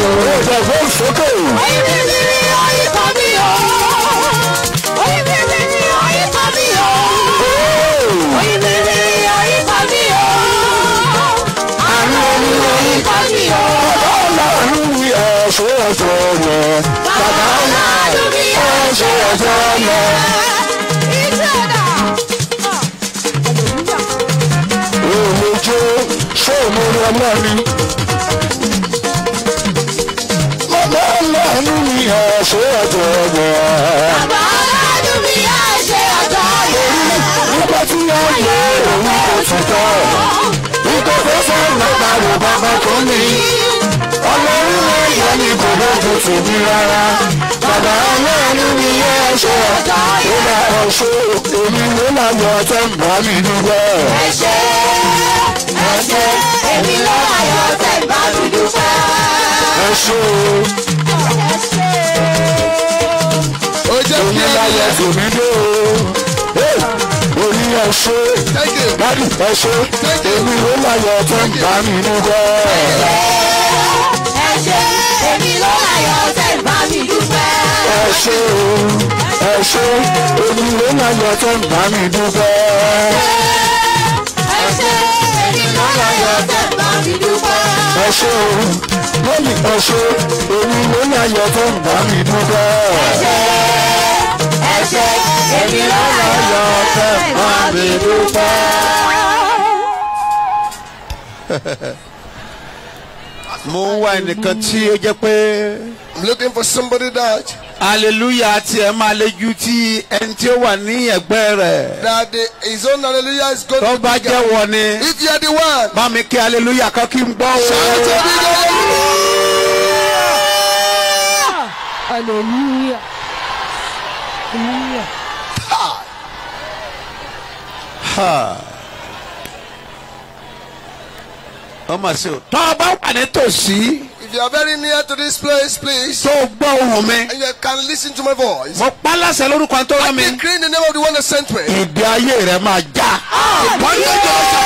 ó jẹ́ fún sókè. ọlọ́run ni ẹ̀ṣọ́ ẹ̀ṣọ́ yẹn. bàbá ọlọ́run ni ẹ̀ṣọ́ ẹ̀ṣọ́ yẹn. èmi jó ṣé èmi ni ọlọ́run. bàbá ọlọ́run ni ẹ̀ṣọ́ ẹ̀ṣọ́ yẹn. nígbà tí wọ́n yẹ òun kò tún tọ́. nígbà tó fẹ́ lọ́gbà rẹ̀ bàbá tó ní. ọlọ́run ẹ̀yọ́ ni kò lójú tì mí rárá. bàbá ọlọ́run ni ẹ̀ṣọ́ ẹ̀ṣọ́ yẹn. ẹ̀ṣọ́ èmi ló máa yọ ọtẹ́ mbà mí dúpẹ́. Èmi ló ayọ̀ tẹ̀ bá mi dúpẹ́. ẹ̀ṣọ́ ó jẹ́ kí èmi ẹ láyé tèmi dé o. orí ẹ̀ṣọ́ Thank you. dádì ẹ̀ṣọ́ èmi ló máa yọ ọtẹ́ mbà mí dúpẹ́. Ẹ ṣé, èmi ló ayọ̀ tẹ̀ bá mi dúpẹ́. ẹ ṣé o ẹ ṣé èmi ló máa yọ tó ń bá mi dúpẹ́. Ẹ ṣé, èmi ló ayọ̀ tẹ̀ bá mi dúpẹ́. ẹ ṣé o lónìí ẹ ṣé èmi ló máa yọ tó ń bá mi dúpẹ́. Ẹ ṣé, èmi ló ayọ̀ tẹ̀ bá mi dúpẹ́. mo ń wá ẹnìkan tí ó jẹ́ pé I'm looking for somebody that hallelujah tiẹ̀ máa lé ju ti ẹni tí ó wà ní ẹ̀gbẹ́ rẹ̀ that the, his own hallelujah is going tó to bá be jẹ́ wọ ni If you are the one, bá mi kí hallelujah kan kí n gbọ́ o. shout a big hallelujah. Hallelujah. Hallelujah. ọmọ sí o. tó o bá wà nítòsí If you are very near to this place, please, tó o gbọ́ ohùn mi and you can listen to my voice, mo pa láṣẹ lórúkọ tó rán mi. I decree in the name of the one that sent me. ìdí ayé rẹ máa já. wọ́n ní ọjọ́ ọjọ́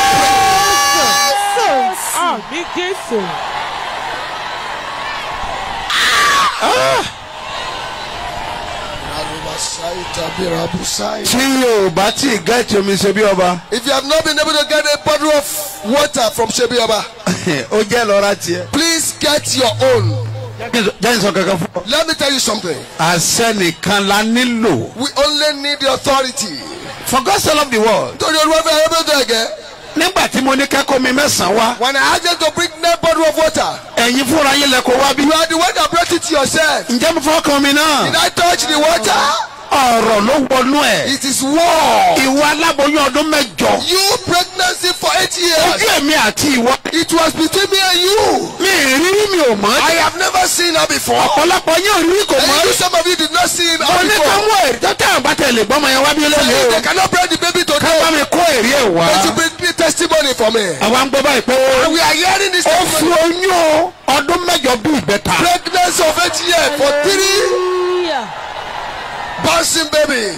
Àmì Jésù. tí o bá tí ì gẹ́ẹ̀tì omi ṣe bí ọba If you have not been able to get a bottle of water from Shebioba, ó jẹ́ lọ́ra tiẹ̀. please get your own. jẹ́ ìsọ kankan fún ọ. Let me tell you something. àṣẹ nìkan la nílò. We only need the authority. for God so love the world. Nítorí olúwa fẹ́ ẹgbẹ́ tó ẹ̀gẹ́. nígbà tí mo ní kẹ́kọ̀ọ́ mi mẹ́sàn-án wá When I asked you to bring that bottle of water, ẹ̀yin fúnra yín lẹ kó wá bí. you are the one that brought it to yourself. ǹjẹ́ mo fọ́ kan mi Did náà. I touch the water? ọ̀rọ̀ ló wọnú ẹ̀. It is war. ìwọ aláboyún ọdún mẹ́jọ. You pregnancy for eight years. ojú èmi àti ìwọ. It was between me and you. mi ì rí mi ò mọ̀. I have never seen her before. ọ̀pọ̀lọpọ̀ yín ò rí kò mọ̀. And you, some of you did not see mo her ní ká before. mú èrè tó tẹ̀ bá tẹ̀lé gbọ́mọ yẹn wá bí Say lónìí They o. cannot bring the baby ká bá today. mi kó èrè ẹ̀ wá. But you bring me testimony for me. àwa ń gbọ́ báyìí pé And we are hearing this ó fi testimony. oyún ọdún mẹ́jọ bí ìbẹ́ta. Pregnancy of eight years for three Hallelujah. bouncing baby.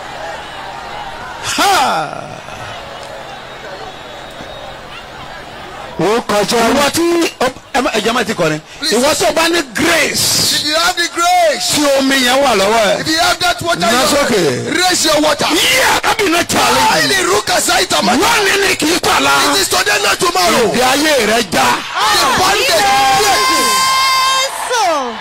ó kọjá ìwọ tí ẹ̀jẹ̀ máa ti kọrin ìwọ tó bá ní grace If you have the grace, tí omi yẹn wà lọ́wọ́ ẹ̀. if you have that water, That's you have- okay. raise your water. yíyá arábìnrin challenge Highly ruka saita mata. wọ́n ní ní kì í tàlá It is today, not tomorrow. ìdí ayé rẹ̀ já. The bondage breaks. Jésù.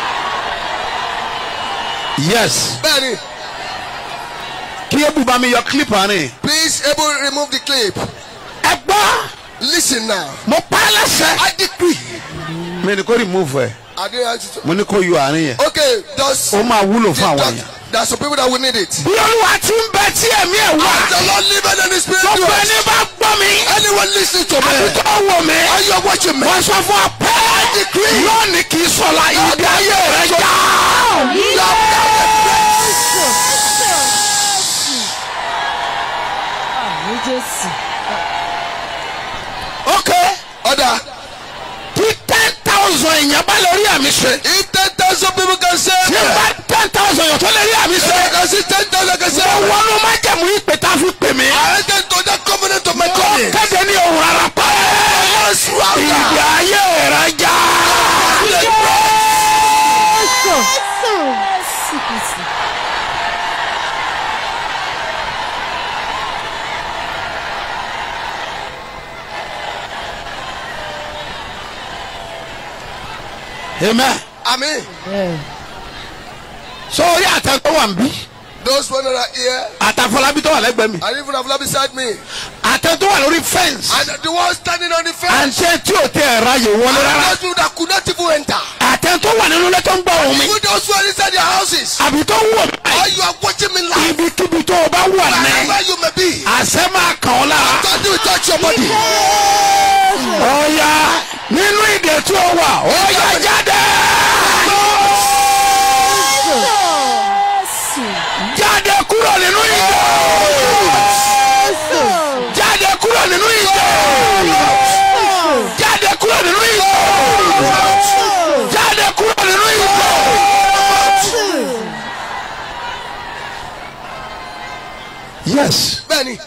yes Benny, kí ebu bá mi yọ clip àárín. please able remove the clip. ẹ gbọ́ Listen now. mo pa á lẹ́sẹ̀. I decree. mi ni kò remove ẹ I didn't ask you to- mo ní kò yọ àárín yẹn. Okay, does ó máa wúlò fún àwọn that, èèyàn. there's some people that will need it. bí olúwa ti ń bẹ tí ẹ̀mí ẹ̀ wá. The Lord living in the spirit. gbogbo to us. ẹni bá gbọ́ mi. Anyone listen to me? àbí tó wò mí. Are you watching me? wọ́n sọ fún ọ pé lónìí kì í sọ̀la ìdí ayé rẹ̀ já. Àmì Jésù. ok Order. tí ten thousand èèyàn bá lè rí àmì ṣe. If 10,000 people can say, tí bá ten thousand èèyàn tó lè rí àmì if ṣe. I can see 10,000 can say, mo wọnú májẹ̀mú ìpè tá a fi pè mí. I enter into that covenant of my calling. kéde ní òun rárá pẹ́. ìdí ayé rẹ̀ já. amen Amen. sórí àtẹ tó wà ń bí Those one that are here, àtàfọlábí tó wà lẹ́gbẹ̀ẹ́ mi and even Avla beside me, àtẹ tó wà lórí fẹ́ǹsì and the one standing on the fence, àǹtẹ tí ò tẹ ẹ̀ ráyè wọlé and rárá those people that could not even enter, àtẹ tó wà nínú ilé tó ń gbọ́ òun mi even those who are inside their houses, àbí tó ń wò mí or you are watching me live, ibikíbi tó o bá wà ní wherever you may be, àṣẹ máa kàn ọ́ lára don't do it, touch your body. ọ̀ya nínú ìdè tí o wà ọ̀ya jáde jáde kúrò nínú ìdè jáde kúrò nínú ìdè jáde kúrò nínú ìdè jáde kúrò nínú ìdè. yes Bẹ́ẹ̀ni,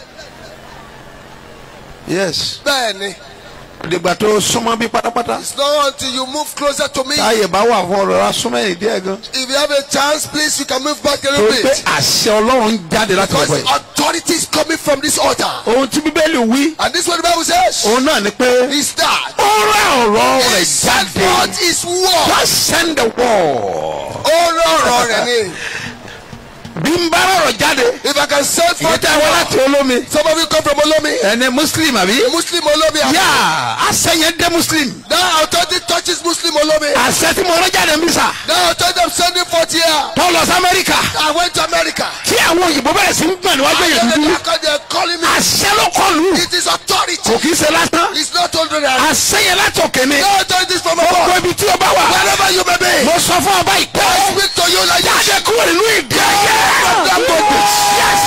yes bẹ́ẹ̀ni, dìgbà tó súnmọ́ bí pátápátá it's not until you move closer to me. táyè bá wà fún ọ̀rọ̀ asúnmọ́ èyí díẹ̀ gan. If you have a chance, please, you can move back a little torí pé bit. àṣẹ ọlọ́run ń jáde láti ọ̀pọ̀ Because yìí. authority is coming from this altar. ohun tí bíbélì wí And this is what the Bible says. òun náà ni pé Is that ó rán ọ̀rọ̀ he rẹ̀ sent jáde forth his word. just send the word. Ó rán ọ̀rọ̀ rẹ̀ ni. bí n bá rọrọ̀ jáde If I can send ìyẹn forth tí a wọ́n láti the word. olómi Some of you come from Olomi. ẹni muslim àbí. A Muslim Olomi. yá àṣẹ yẹn dé muslim That authority touches Muslim Olomi. àṣẹ tí mo rán jáde ń bí sà That authority I'm sending forth here. tó lọ sí amẹ́ríkà I went to America. tí àwọn òyìnbó bẹ̀rẹ̀ sí ń gbọ̀n níwájú èyàn And dúdú then they're calling me. àṣẹ ló kọlù It is authority. kò kì í ṣe lásán It's not ordinary. àṣẹ yẹn láti òkè ni No authority is from gbogbo above. ibi tí o bá wà Wherever you may be. mo sọ fún ọba ìpẹ́ I speak to you like jáde this. kúrò nínú ìdí ayé yes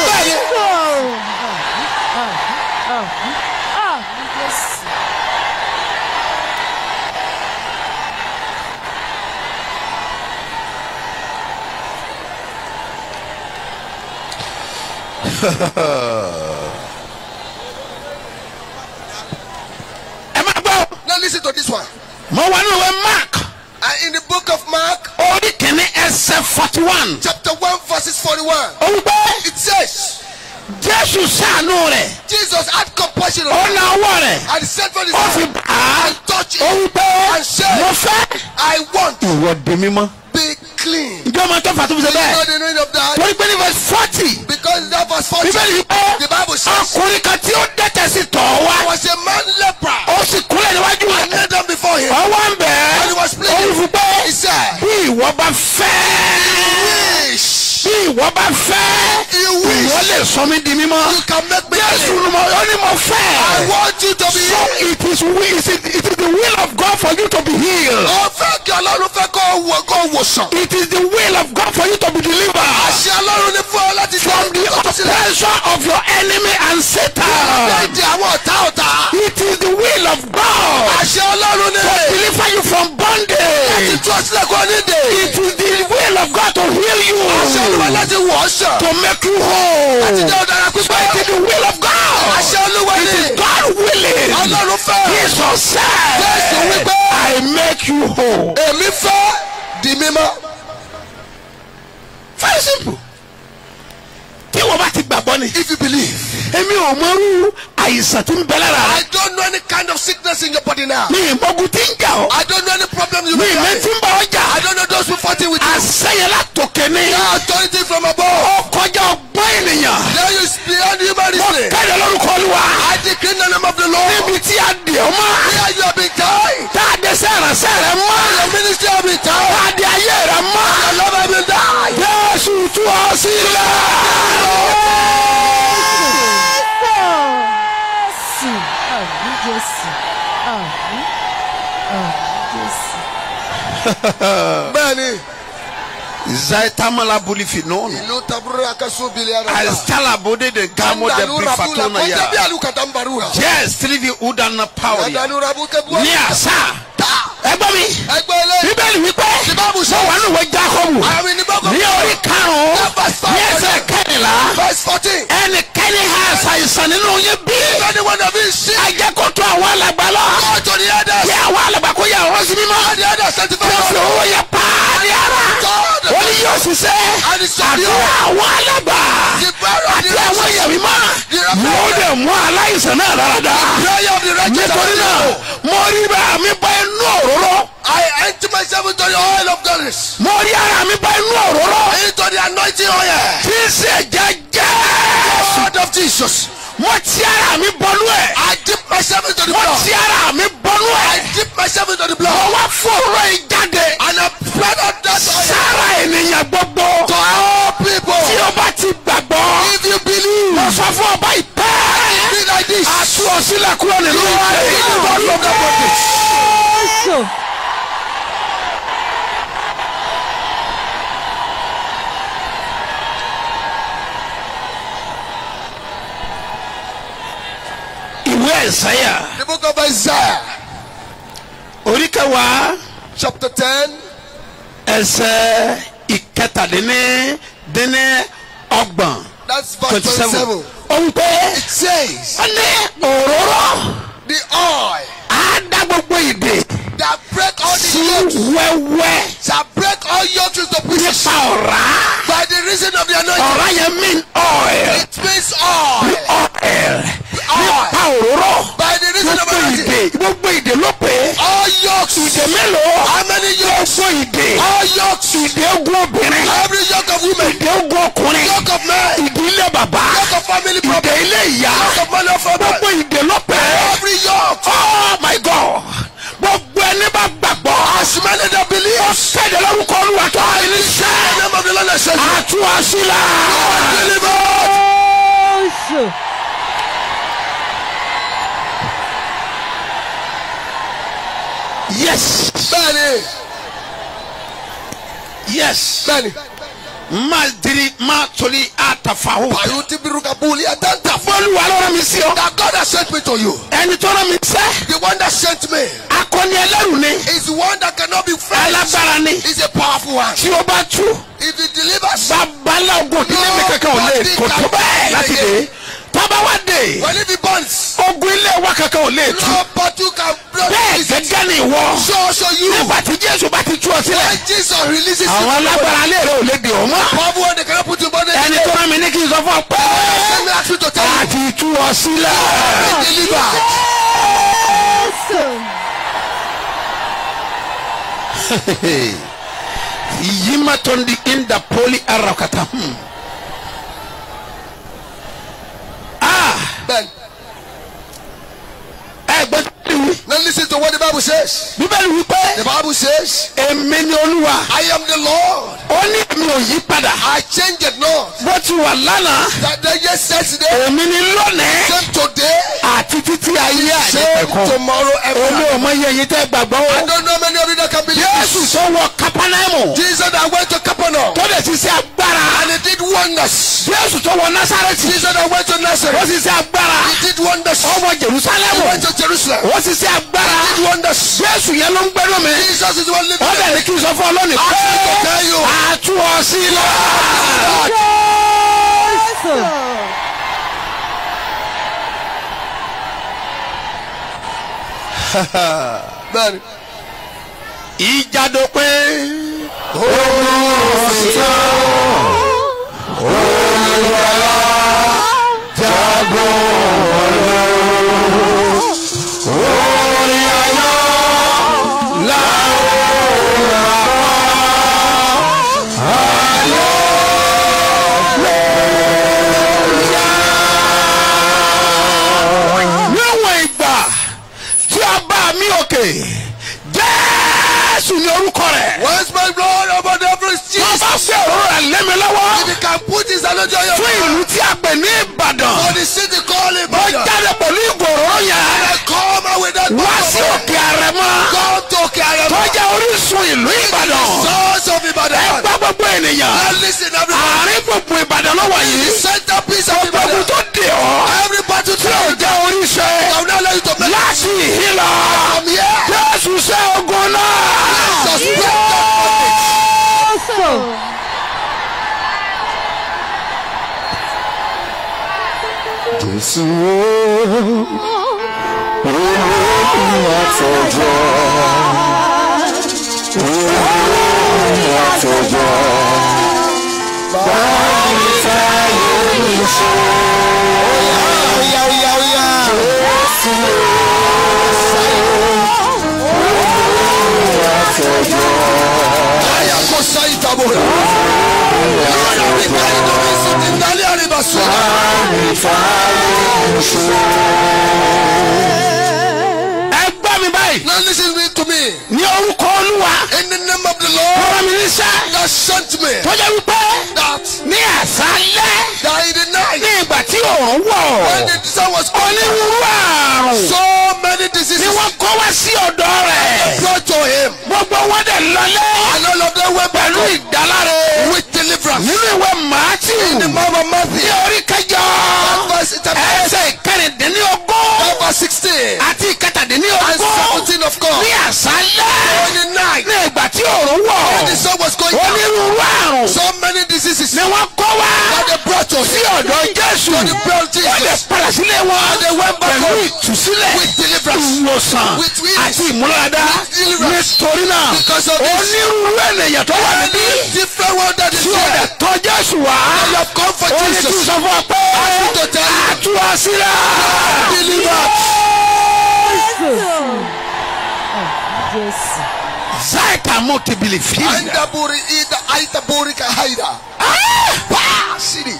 ẹ máa gbọ́ Now listen to this one. mo wà nínú ìwé mark And in the book of Mark, orí kìíní ẹsẹ̀ forty one chapter 1, verses 41, ó wí pé it says, jésù ṣàánú rẹ̀ Jesus had compassion ó on him na ọwọ́ rẹ̀ and he said for his ó fi hand bà á and touched ó him wí pé and said, mo fẹ́ I want to ìwọ di mímọ́. be clean. ǹjẹ́ ọmọ tó fà tó fi Do ṣe you know bẹ́ẹ̀ the meaning of that? torí pé ní verse forty Because in that verse 40, bíbélì yìí pé the Bible says, ọkùnrin kan tí ó dẹ́tẹ̀ sí tọ̀ ọ́ wá there was a man leper ó sì kúnlẹ̀ níwájú and rẹ̀ knelt down before him. ọwọ́ ń bẹ̀ ẹ́ And he was ó pleading. wí fún pé He said, bí ìwọ bá fẹ́ Wish bí ìwọ bá fẹ́ you wish ìwọ lè sọ mí di mímọ́ you can make me Jésù clean. ni mo ó ní mo fẹ́ I want you to be so it is will it is it is the will of God for you to be healed Ó fẹ́ kí Ọlọ́run fẹ́ kó wò kó wòsàn. it is the will of God for you to be delivered Àṣẹ Ọlọ́run ní fún ọ láti ṣe from the oppression of your enemy and Satan. Láti àwọn ọ̀tá ọ̀tá. It is the will of God Àṣẹ Ọlọ́run ní. to deliver you from Láti bondage. tú ọsílẹ̀ kó nídè. It is the will of God to heal Àṣẹ Olúwa you, láti wọ̀ ọ́ sàn. to make you whole. Láti jẹ́ ọ̀dára So pípẹ́. it is the will of God. Àṣẹ Olúwa It ní. is God willing. Ọlọ́run fẹ́. Jesus said, Jésù wípé. I make you whole. Èmi fẹ́ di mímọ́. Very simple. Tí wọ́n bá ti gbàgbọ́ ni, If you believe. èmi ò mọrú àìsàn tí ń bẹ lára I rẹ̀. don't know any kind of sickness in your body now. Mi ìmọ̀gùn tí ń jà ọ́. I don't know any problem you Mi may ìmẹ̀ have. tí ń bá ọ jà. I don't know those who fighting with you. Àṣẹyẹ látòkè ní. The authority from above. Ó kọjá ọgbọ́n ènìyàn. There is beyond human Mo reasoning. kéde lórúkọ Olúwa. I decree in the name of the Lord. Níbi tí a dè ọ́ mọ́. Here you have been tied. Tá a dé sẹ́rẹ̀sẹ́ rẹ̀ mọ́. Your ministry have been Tá tied. a dé ayé rẹ̀ mọ́. Your love have been tied. Jésù tú ọ sílẹ̀. Jésù. Àmì Jésù. Àmì. Àmì Jésù. Bẹ́ẹ̀ni, Zaitamala bulifi nọ́ọ̀nù. ìlú Tabura Akasu Biliara. Alstala bode de gamo de Andalura Bula, brifatona Ponte ya. Bialu Katambarura. Yes, tilivi udana power. Andalura Buke Bua. Ní àṣà. Ẹgbọ́n mi. Ẹgbẹ́ ilé. Bíbélì wípé. Bible Sọ wà nínú ìwé Jákọ́bù. Àwọn ìnibọ́kọ̀. Ní orí karùn-ún. Ní ẹsẹ̀ kẹ́rìnlá. Verse fourteen. Ẹnikẹ́ni ha ṣàìsàn nínú yín bí. Anyone of you sick, Ajẹ́ kó tó àwọn alàgbà lọ. go to the others. Kí àwọn alàgbà kó yà ọ̀rọ̀ sí mímọ́. And the others sanctify Kí o fi God. owó yẹ paadi ara. God. Ó ní yóò ṣiṣẹ́. And it's of you. Àdúrà àwọn alàgbà. The prayer of Àti the àwọn righteous. èèyàn mímọ́. Yóò dẹ̀ mú aláìsàn náà dáradára. Prayer of the righteous. Nítorí náà, mo rí bá mi bá inú òróró. I enter my myself into the oil of goodness. mo rí ara mi bá inú òróró Into the anointing oil. tí ń ṣe ẹ̀jẹ̀ jésù Blood of Jesus. mo ti ara mi bọnú ẹ̀ I dip myself into the mo blood. ti ara mi bọnú I ẹ̀ dip myself into the mo blood. wá fòrò ìjáde And I spread out that oil sára ènìyàn gbogbo to all tí people. o bá ti gbàgbọ́ If you believe, mo sọ fún ọba ìpẹ́ be like this. àtú ọ sílẹ̀ kúrò nínú You are delivered from that bondage. Jésù. ìwé ẹ̀sáyà The book of Isaiah, orí kẹwàá chapter 10, ẹsẹ̀ ìkẹtàdínní dínní ọgbọ̀n that's verse twenty seven 27. ohun pé It says, wọ́n ní òróró The oil á dá gbogbo ìdè that break all the sí yokes wẹ́wẹ́ shall break all yokes into pieces nípa ọ̀rá by the reason of the anointing. ọ̀rá yẹn mean oil It means oil. oil nípa òróró By the reason of gbogbo anointing. ìdè gbogbo ìdè ló pé All yokes. ìdè mélòó How many yokes? gbogbo ìdè All yokes. ìdè ogun obìnrin Every yoke of women. ìdè ogun ọkùnrin Yoke of men. ìdè ilé bàbá Yoke of family ìdè problem. ilé ìyá Yoke of money of gbogbo family. ìdè ló pé Every yoke. oh my god gbogbo ẹni bá gbàgbọ́ As many that ó believe. kéde lórúkọ olúwa tó ayé ní In the sẹ́ name of the Lord, I say, àtú àṣìlá delivered. Jésù. yes Bẹ́ẹ̀ni, yes bẹ́ẹ̀ni. má diri má torí àtàfàwò Pàyọ́tì bírúkà búlí àtàntà fún. olúwa ló rán mi sí ọ That God has sent me to you. ẹni tó rán mi sẹ́ The one that sent me akọni ẹlẹ́rù ni is the one that cannot be faced. alágbára ni He's a powerful one. tí o bá tú If he delivers, babalá ogun ìdílé mi kankan ò lè kò tó bẹ́ẹ̀ láti dé tọ́ba wá dé well, if he burns, ogun ilé wa kankan ò lè tú no battle can block bẹ́ẹ̀ his gẹ́gẹ́ ni ìwọ So, so you. nígbà tí jésù bá ti tú ọ sílẹ̀ When Jesus releases àwọn you, alágbára alẹ́ rẹ ò lè dè ọ́ mọ́ powerful one, they cannot put you in bondage. ẹni tó rán mi ní kí n sọ fún ọ pé Send me ask you to tell you. àti tú ọ sílẹ̀. Be delivered. Jésù. yima tondi inda poli arakata hmm. ah Ben, ẹ gbọ́dọ̀ wí now listen to what the Bible says. bíbélì wí The pé Bible says, èmi ni olúwa I am the Lord. ó ní èmi ò yí padà I change it not. bó ti wà lánàá That day yesterday, èmi ni lónìí same today, àti títí ayé same àdìpẹ̀kọ tomorrow, olú ever. ọmọ yẹn yìí tẹ́ gbàgbọ́ I o don't know many of you that can believe jésù this. tó wọ kápánámù Jesus that went to Capernaum tó lè ṣiṣẹ́ agbára and he did wonders. jésù tó wọ násàrẹ́tì Jesus that went to ó Nazareth, ṣiṣẹ́ agbára he did wonders. ó wọ He jerusalemu went to Jerusalem, ó ṣiṣẹ́ agbára he did wonders. jésù yẹn ló ń gbẹ́rù mi Jesus is the one living ó there. bẹ̀rẹ̀ kí n sọ fún ọ lónìí Ask me to pé tell you. àtú ọ sílẹ̀. Jésù. Bẹ́ẹ̀ni. ìjàdó pé níwọ̀n ìgbà tí a bá mi òkè jésù ní orúkọ rẹ̀. Where's my blood over the every wọ́n bá Jesus? fẹ́ òróró rẹ̀ lé mi If lọ́wọ́ he can put his hand on your fún ìlú tí a pè ní ìbàdàn. for the city call him. mo jáde pẹ̀lú ìgò òróró yẹn I come out with that wá bottle sí of oil. òkè àrẹ̀mọ Come to tó Kiarema. jẹ́ orísun ìlú ìbàdàn. Source of ẹ Ibadan. gbọ́ gbogbo ènìyàn Now listen everybody. àárín gbogbo ìbàdàn ló wà The yìí centerpiece of gbogbo Ibadan. tó dè ọ́ Every battle tí ò to jẹ́ oríṣẹ́ I will not allow you to make láti ìhín lọ from here. jésù ṣe ogun náà. Just break that bondage. Jésù. Jésù olúwa tọjọ olúwa tọjọ báyìí táyé mi ṣe Oya, oya, oya. Jésù olúwa tọjọ Babo. ẹ gbọ́ mi báyìí Now listen to me. ní orúkọ olúwa In the name of the Lord, ọ̀rọ̀ mi níṣẹ́ that sent me tó jẹ́ wípé that ní àṣálẹ́ that in the night ní ìgbà tí òòrùn wọ̀ when the sun was on, onírúurú àrùn so many ni diseases wọ́n kó wá sí ọ̀dọ̀ rẹ̀ brought to him, gbogbo wọn dẹ̀ lọlé and all of them went back pẹ̀lú ìdáláre with deliverance. nínú ìwé màátì In the mouth of ní Matthew, orí kẹjọ verse ẹsẹ̀ ìkẹrìndínlógún verse 16 àti and ìkẹtàdínlógún 17 of God. ní àṣálẹ́ In the night, ní ìgbà tí òòrùn wọ̀ when the sun was going down, onírúurú àrùn so many diseases ni wọ́n kó wá that they brought to sí him. ọ̀dọ̀ Jésù To the blood of wọ́n lè Jesus. padà sílé wọn And they went back pẹ̀lú home ìtúsílẹ̀ with deliverance. ìwòsàn With healing. àti ìmúláradá With deliverance. nítorí náà Because of this. onírúurú ènìyàn tó wà níbí Any different one that is tí ó lè here. tọ́ Jésù wá You have come for ó ní kí n Jesus. sọ fún ọ pé I need to tell you. àtúwọ̀ sílẹ̀. Delivered. Jésù. zaika motibili fili Aida buri ida aida buri ka haida. Pa siri.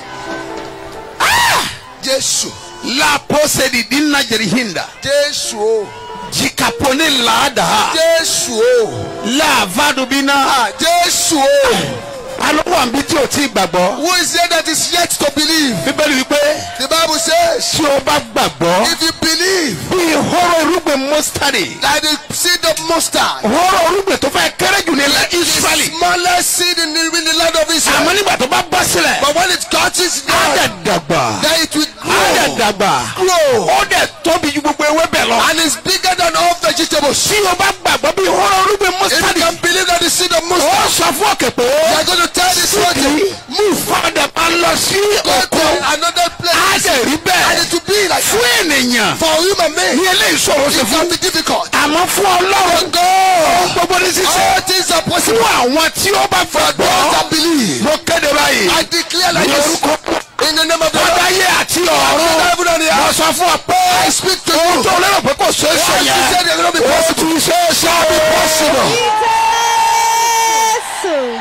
Jésù. la pose di dinna jerihinda Jésù o. jikaponi laada Jésù o. la vadu bina Ah Jésù o. alówó àbí tí o ti gbàgbọ́ Who is there that is yet to believe? bíbélì wípé The Bible says, tí o bá gbàgbọ́ if you believe bí hóró irúgbìn mustadi that the seed of mustard, hóró irúgbìn tó fẹ́ kéré jù ní ilẹ̀ the israẹli smallest seed in the, in the land of àmọ́ Israel, nígbà tó bá bọ́ sílẹ̀ but when it catches á dẹ̀ down, dàgbà then it will á dẹ̀ grow, dàgbà grow, ó dẹ̀ tóbi ju gbogbo ewé bẹ̀ lọ and it's bigger than all vegetables. tí o bá gbàgbọ́ bí hóró irúgbìn If mustadi you can believe that the seed of ó mustard, sọ fún òkè pé you are going to tell this sídìí mountain, move further máa lọ sí go to òkun another á place, dẹ̀ rí and bẹ́ẹ̀ it will be like fún ènìyàn for human ní being. eléyìí sọ̀rọ̀ sí It fún can be difficult. àmọ́ fún ọlọ́run ohun gbogbo ní sísè All things are possible fún àwọn tí ó bá for those gbàgbọ́ that believe. mo kéde báyìí I declare like ní this orúkọ in the name of the Lord. ọdáyé àti ọ̀run Heaven and the mo earth. sọ fún ọ pé I speak to ohun you. tó lérò pé kò ṣeé ṣe What you yẹn said is going to be ó possible. ti ṣe é ṣe bí possible. Jésù.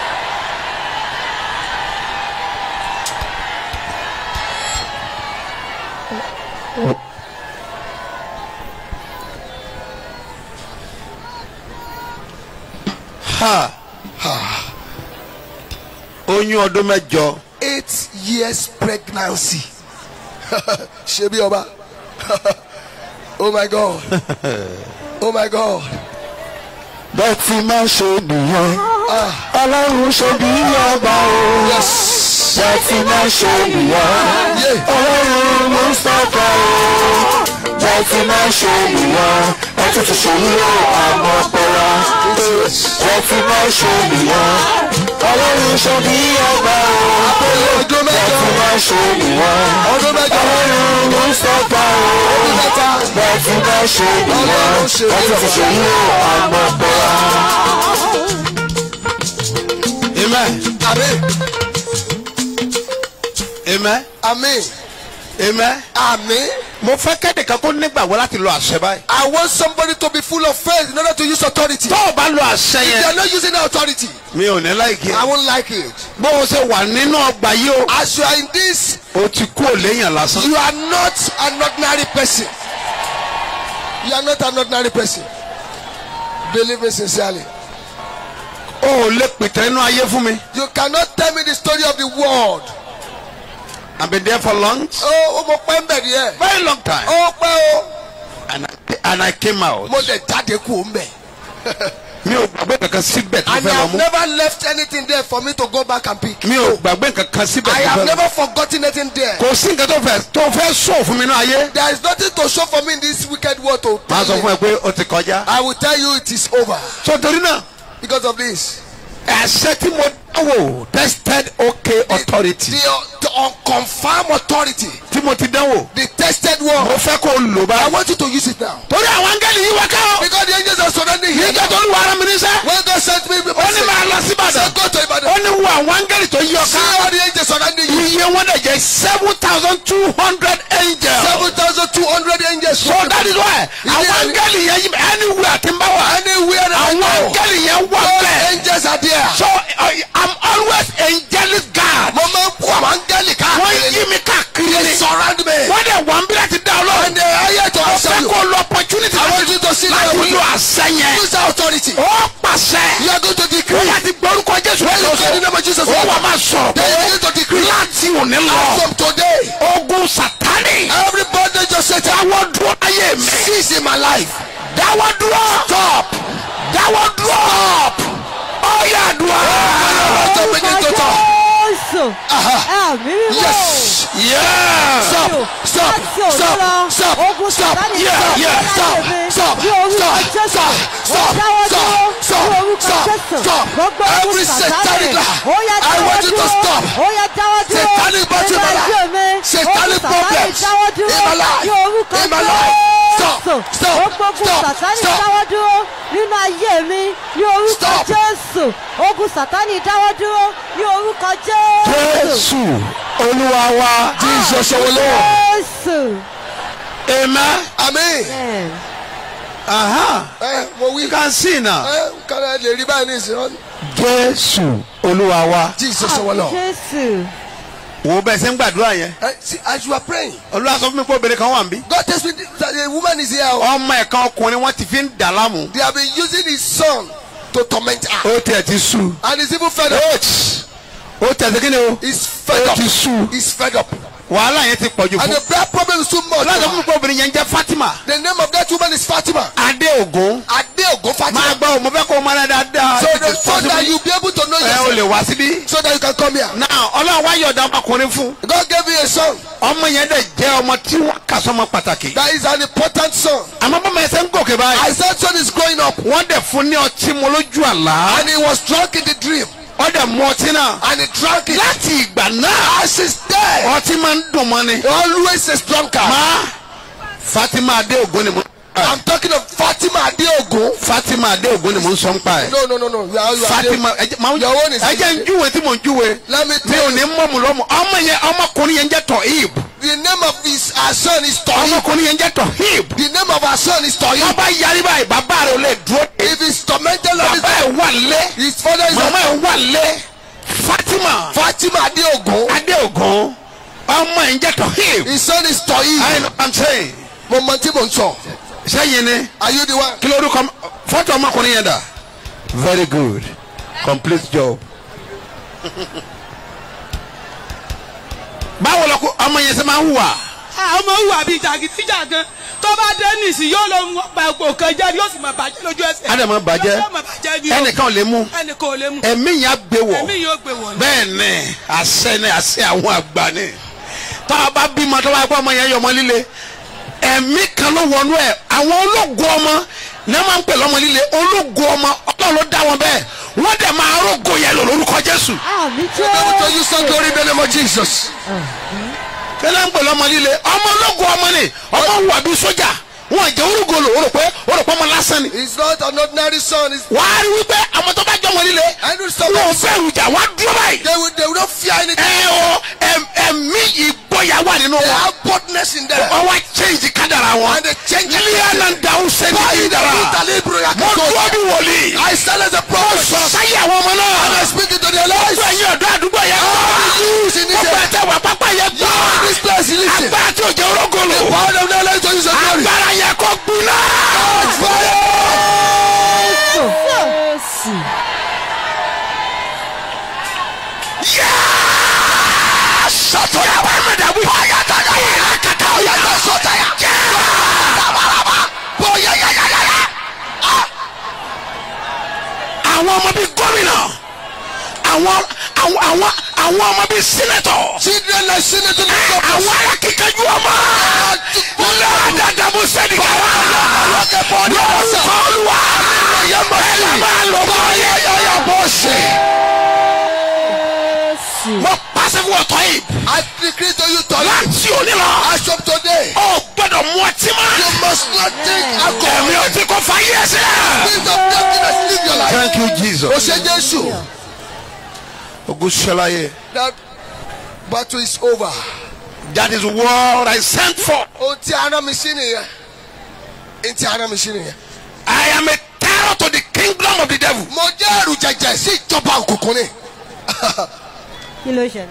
oyún ọdún mẹ́jọ Eight years pregnancy. Shebi Oba. oh my God. Oh my God. bẹ́ẹ̀ tí máa ṣe nìyẹn ọlọ́run ṣe bí ọba o Yes. bẹ́ẹ̀ tí máa ṣe nìyẹn Yeah. ọlọ́run mustapha o bẹ́ẹ̀ tí máa ṣe nìyẹn ẹ tún ti ṣe yíyọ àmọ́ pẹ́ra bẹ́ẹ̀ tí máa ṣe nìyẹn ọlọ́run ṣe bí ọba o Ọdún bẹ́ẹ̀ tí mẹ́jọ. máa ṣe nìyẹn Ọdún mẹ́jọ. ọlọ́run mustapha o Ọdún mẹ́ta. bẹ́ẹ̀ tí máa ṣe nìyẹn Ọlọ́run ṣe ẹ tún ti ṣe yíyọ àmọ́ pẹ́ra. amen Amen. amen Amen. amen Amen. mo fẹ́ kẹ́nìkan kó nígbàgbọ́ láti lo àṣẹ báyìí. I want somebody to be full of faith in order to use authority. tó o bá lo àṣẹ If they yẹn are not using the authority, mi ò ní láìkí I ẹ. won't like it. bó o ṣe wà nínú ọgbà yìí o. As you are in this, o ti kú òléyàn lásán. you are not an ordinary person. You are not an ordinary person. Believe me sincerely. o ò lè pìtẹ́ inú ayé fún mi. You cannot tell me the story of the world. I been there for long Oh, o mo pẹ́ ń bẹ̀ díẹ̀. very long time Ó pẹ́ o. and I, and I came out. Mo dẹ̀ jáde kú o ń bẹ̀. mi ò gbàgbé kankan síbẹ̀ tó And I fẹ́ lọ have mú. never left anything there for me to go back and pick. mi ò gbàgbé kankan síbẹ̀ I tó have fẹ́ lọ. never forgotten anything there. kò sí nǹkan tó fẹ́ tó fẹ́ sọ fún mi náà ayé. There is nothing to show for me in this wicked world to màá sọ tell fún me. ẹ pé o ti kọjá. I will tell you it is over so torí náà because of this. ẹsẹ tí mo dánwò tested okay authority The, the unconfirmed authority, tí mo ti dánwò the tested mo word. fẹ́ kó o lò I bá. want you to use it now. torí àwọn angẹ́lì yìí wá ká o. Because the angels are surrounding here. nígbà tó ń wà ara mi níṣẹ́. When God sent me, ó ní máa lọ sí say, Ìbàdàn. go to ó Ibadan. ní wo àwọn angẹ́lì tó yí ọ See ká. all the angels surrounding you. iye wọn dẹ̀ jẹ́ seven thousand two hundred angels. 7,200 hundred angels. so that is why àwọn angẹ́lì yẹn yí anywhere tí n bá wà Anywhere that I àwọn go, angẹ́lì yẹn wà those bẹ́ẹ̀ angels are there. so uh, i'm always angelic guard Mo máa ń kó àwọn angẹ́lì wọ́n káàkiri. yí mi káàkiri They ni surround me. wọ́n dẹ̀ wà ń bí láti dá And ọlọ́run they are here to wọ́n answer fẹ́ you. kó lo opportunity I want you to see láti that lo àṣẹ yẹn use that authority. ó pàṣẹ You are going to wọ́n decree. bá ti gbórúkọ jésù When you say the name of Jesus, ó wà máa sọ̀rọ̀ then you pé begin to decree. láti òní lọ From today, ogun sátánì every bondage of Satan dáwọ́ dúró ayé mi cease in my life. dáwọ́ dúró Stop. dáwọ́ dúró ọ̀yà àdúrà. Let them begin to talk. Jésù. Aha. Ẹ̀mí mímọ́. Yes. Yeah. Stop. Stop. Láti òní Stop. lọ, Stop. ogun Stop. Sátánì Yeah, sọ̀rọ̀ yeah. láyé Stop. mi. Stop. Ní orúkọ Stop. Jésù. Stop. Ó Stop. dáwọ́ Stop. dúró. Stop. Ní orúkọ Stop. Jésù. Stop. Gbogbo ogun Every Sátánì. satanic lie. Ó yá I dáwọ́ want you to dúró. stop. Ó yá dáwọ́ dúró. Satanic battle in my Nínú life. ayé mi. Satanic Ogun Sátánì problems dáwọ́ dúró. in my life. Ní orúkọ In my life. Stop. Jésù. Stop. Ó gbógun Stop. Sátánì Stop. dáwọ́ dúró. Nínú ayé mi. Ní orúkọ Stop. Jésù. Ogun Sátánì dáwọ́ dúró. Ní orúkọ Jésù. jésù olúwa wa Jesus our Lord. Jésù. amen. Amen. Amen. Aha. Ẹ mo wí. you can see now. Ẹ kára lè rí báyìí ní ìsìn. jésù olúwa wa. Jesus our Lord. Jésù. wo bẹ́ẹ̀ sẹ́ ń gbàdúrà yẹn. Ẹ see as you are praying. olúwa sọ fún mi pé obìnrin kan wà níbí. God tells me that a woman is here. ọmọ ẹ̀ka ọkùnrin wọn ti fi ń dà láàmú. They have been using his son to torment her. ó tẹ̀ ti sú. And he's even fed up. ó tẹ̀ sí kíni o. He's fed ó up. ti sú. He's fed up. wàhálà yẹn ti pọ̀jù And fún. the blood problem is too much. olúwa sọ fún mi pé obìnrin yẹn ń jẹ́ fatima. The name of that woman is Fatima. adé ògún. Adeogo máa Fatima. gbọ́ o mo fẹ́ kó o máa rẹ dáadáa. So, It the, is so that possible. you be able to know ẹ o lè yourself. wá síbí. So that you can come here. now ọlọ́run wá yọ̀ọ̀dá ọmọkùnrin fún. God gave you a son. ọmọ yẹn dẹ̀ jẹ́ ọmọ tí wọ́n kà sọ́mọ pàtàkì. That is an important son. àmọ́ bọ́mọ ẹsẹ̀ ń gòkè báyìí. I said son is growing up. wọ́n dẹ̀ fún ní ọtí mu lójú àlá. And he was drunk in the dream. wọ́n dẹ̀ mú ọtí náà. And he drank it. láti ìgbà náà As he's dead. ọtí máa ń dùn mọ́ ni. He always a drunkard. má fatima adé ògún ni mo. I'm talking of Fatima Adeogo. fatima adé ògún ni mo ń sọ ń pa ẹ̀. No, no, no, no. You are, you are fatima ẹjẹ máa ń Your own is- ẹjẹ ń júwe tí mo ń júwe. Let me mi tell ò you. ní mọ̀mù lọ́mù ọmọ yẹn ọmọkùnrin yẹn jẹ́ tọ̀hìb. The name of his our son is Tohib. ọmọkùnrin yẹn jẹ́ tọ̀hìb. The name of our son is Tohib. wọ́n bá yarí báyìí bàbá rẹ̀ ò lè dúró. If he's tormented like bàbá ẹ̀ wà lé. his father is màmá a ẹ̀ wà lé. fatima Fatima Adeogo. adé ògún ọmọ yẹn jẹ́ tọ̀hìb. His son is I Tohib. know what I'm saying. Mo mọ tí mo ń sọ. sẹ́yìn ni Are you the one? kí ló dúkọ fọ́tò ọmọkùnrin yẹn dà. very good complete job. báwo lọ kó ọmọ yẹn ṣe máa ń hùwà. ọmọ wùwà bíi jàgídíjàgan tó bá dé nìsín yóò lọ mú ọgbà ògbò kan jẹ yóò sì máa bàjẹ́ lójú ẹsẹ̀. Á dẹ̀ máa bàjẹ́. yóò máa bàjẹ́ ni o ẹnìkan ò lè mú ẹnìkan ò lè mú ẹ̀mí yẹn á gbé wọ̀. ẹ̀mí yóò gbé wọ̀ ni. bẹ́ẹ̀ ni àṣẹ ni àṣẹ àwọn àgbà ni tá a bá bímọ tó bá gbọ́ ọmọ yẹn yọmọ líle ẹ̀mí kan ló wọnú ẹ̀ àwọn ológun ọmọ ní wọ́n máa ń pè lọ́mọ líle ológun ọmọ ọlọ́run ló dá wọn bẹ́ẹ̀ wọ́n dẹ̀ máa rógo yẹn lò lórúkọ jésù Àmì Be able to use Jésù. some glory in the name of Jesus. kí ló ń pè lọ́mọ líle ọmọ ológun ọmọ ni ọmọ wà bí sójà wọn jẹ́ orúkọ lò ó rò pé ó rò pé ọmọ lásán ni He's not an ordinary son. He's, wàá rí wípé àwọn tó bá jọ wọn líle I know some wọn ò fẹ́ rùjà wá dúró báyìí they will they will not fear anything. ẹ o ẹm- ẹ̀mí ìgboyà wà nínú They wọn. have boldness in them. wọ́n wá change kádàrà wọn. And they change their Lílíà náà dáhùn sẹ́ni Báyìí kádàrà. ni Peter Libro yà Mo dúró kẹ́kọ̀ọ́. bí wòlíì. I stand as a Mo prophet. sọ̀rọ̀ sáyé àwọn ọmọ And I náà. speak into their lives. Gbogbo ẹ̀yin ọ̀dọ́ àdúgbò yẹn All gbọ́. the youths in this Gbogbo area. ẹ̀tẹ̀ wà pápá yẹn You are in this gbọ́. place, listen. Agbára tí ò jẹ́ orógolo. Power of the Lord to use your glory. Agbára yẹn kò gbiná. Fire! Jésù. Sọ̀tọ̀ yà wá mẹ́ta wí. Ọ̀yà tàyà yà kàkà ọ̀yà tó sọ̀tà yà. Tabaraba. Bóyá yà yà yà yà. Àwọn ọmọ bíi gómìnà. Àwọn àwọn àwọn àwọn ọmọ bíi sínẹtọ̀. Children like senator and àwọn governors. ará kíkanjú ọmọ. lọ́dàdà mo sẹ́ni kàwá. lórúkọ olúwa. ẹ̀la máa lọ bọ́ yẹ́yọ́yọ́ bó ṣe. Jésù. mo pàṣẹ fún ọ̀tọ̀ yìí. I decree to you tonight. láti òní lọ. As of today, o gbọ́dọ̀ mú ọtí mọ́. you must not take alcohol. ẹ̀mí ọtí kò fà yé sílẹ̀. Spirit of darkness, live your life. thank you jesus. O ṣe Jésù. ogun ṣẹláyé. That battle is over. that is what I sent for. ohun tí a rán mi sí nìyẹn ohun tí a rán mi sí nìyẹn. I am a terror to the kingdom of the devil. mo jẹ́ ẹ̀rù jẹ̀jẹ̀ sí ìjọba òkùnkùn ni. kí ló ṣẹlẹ̀.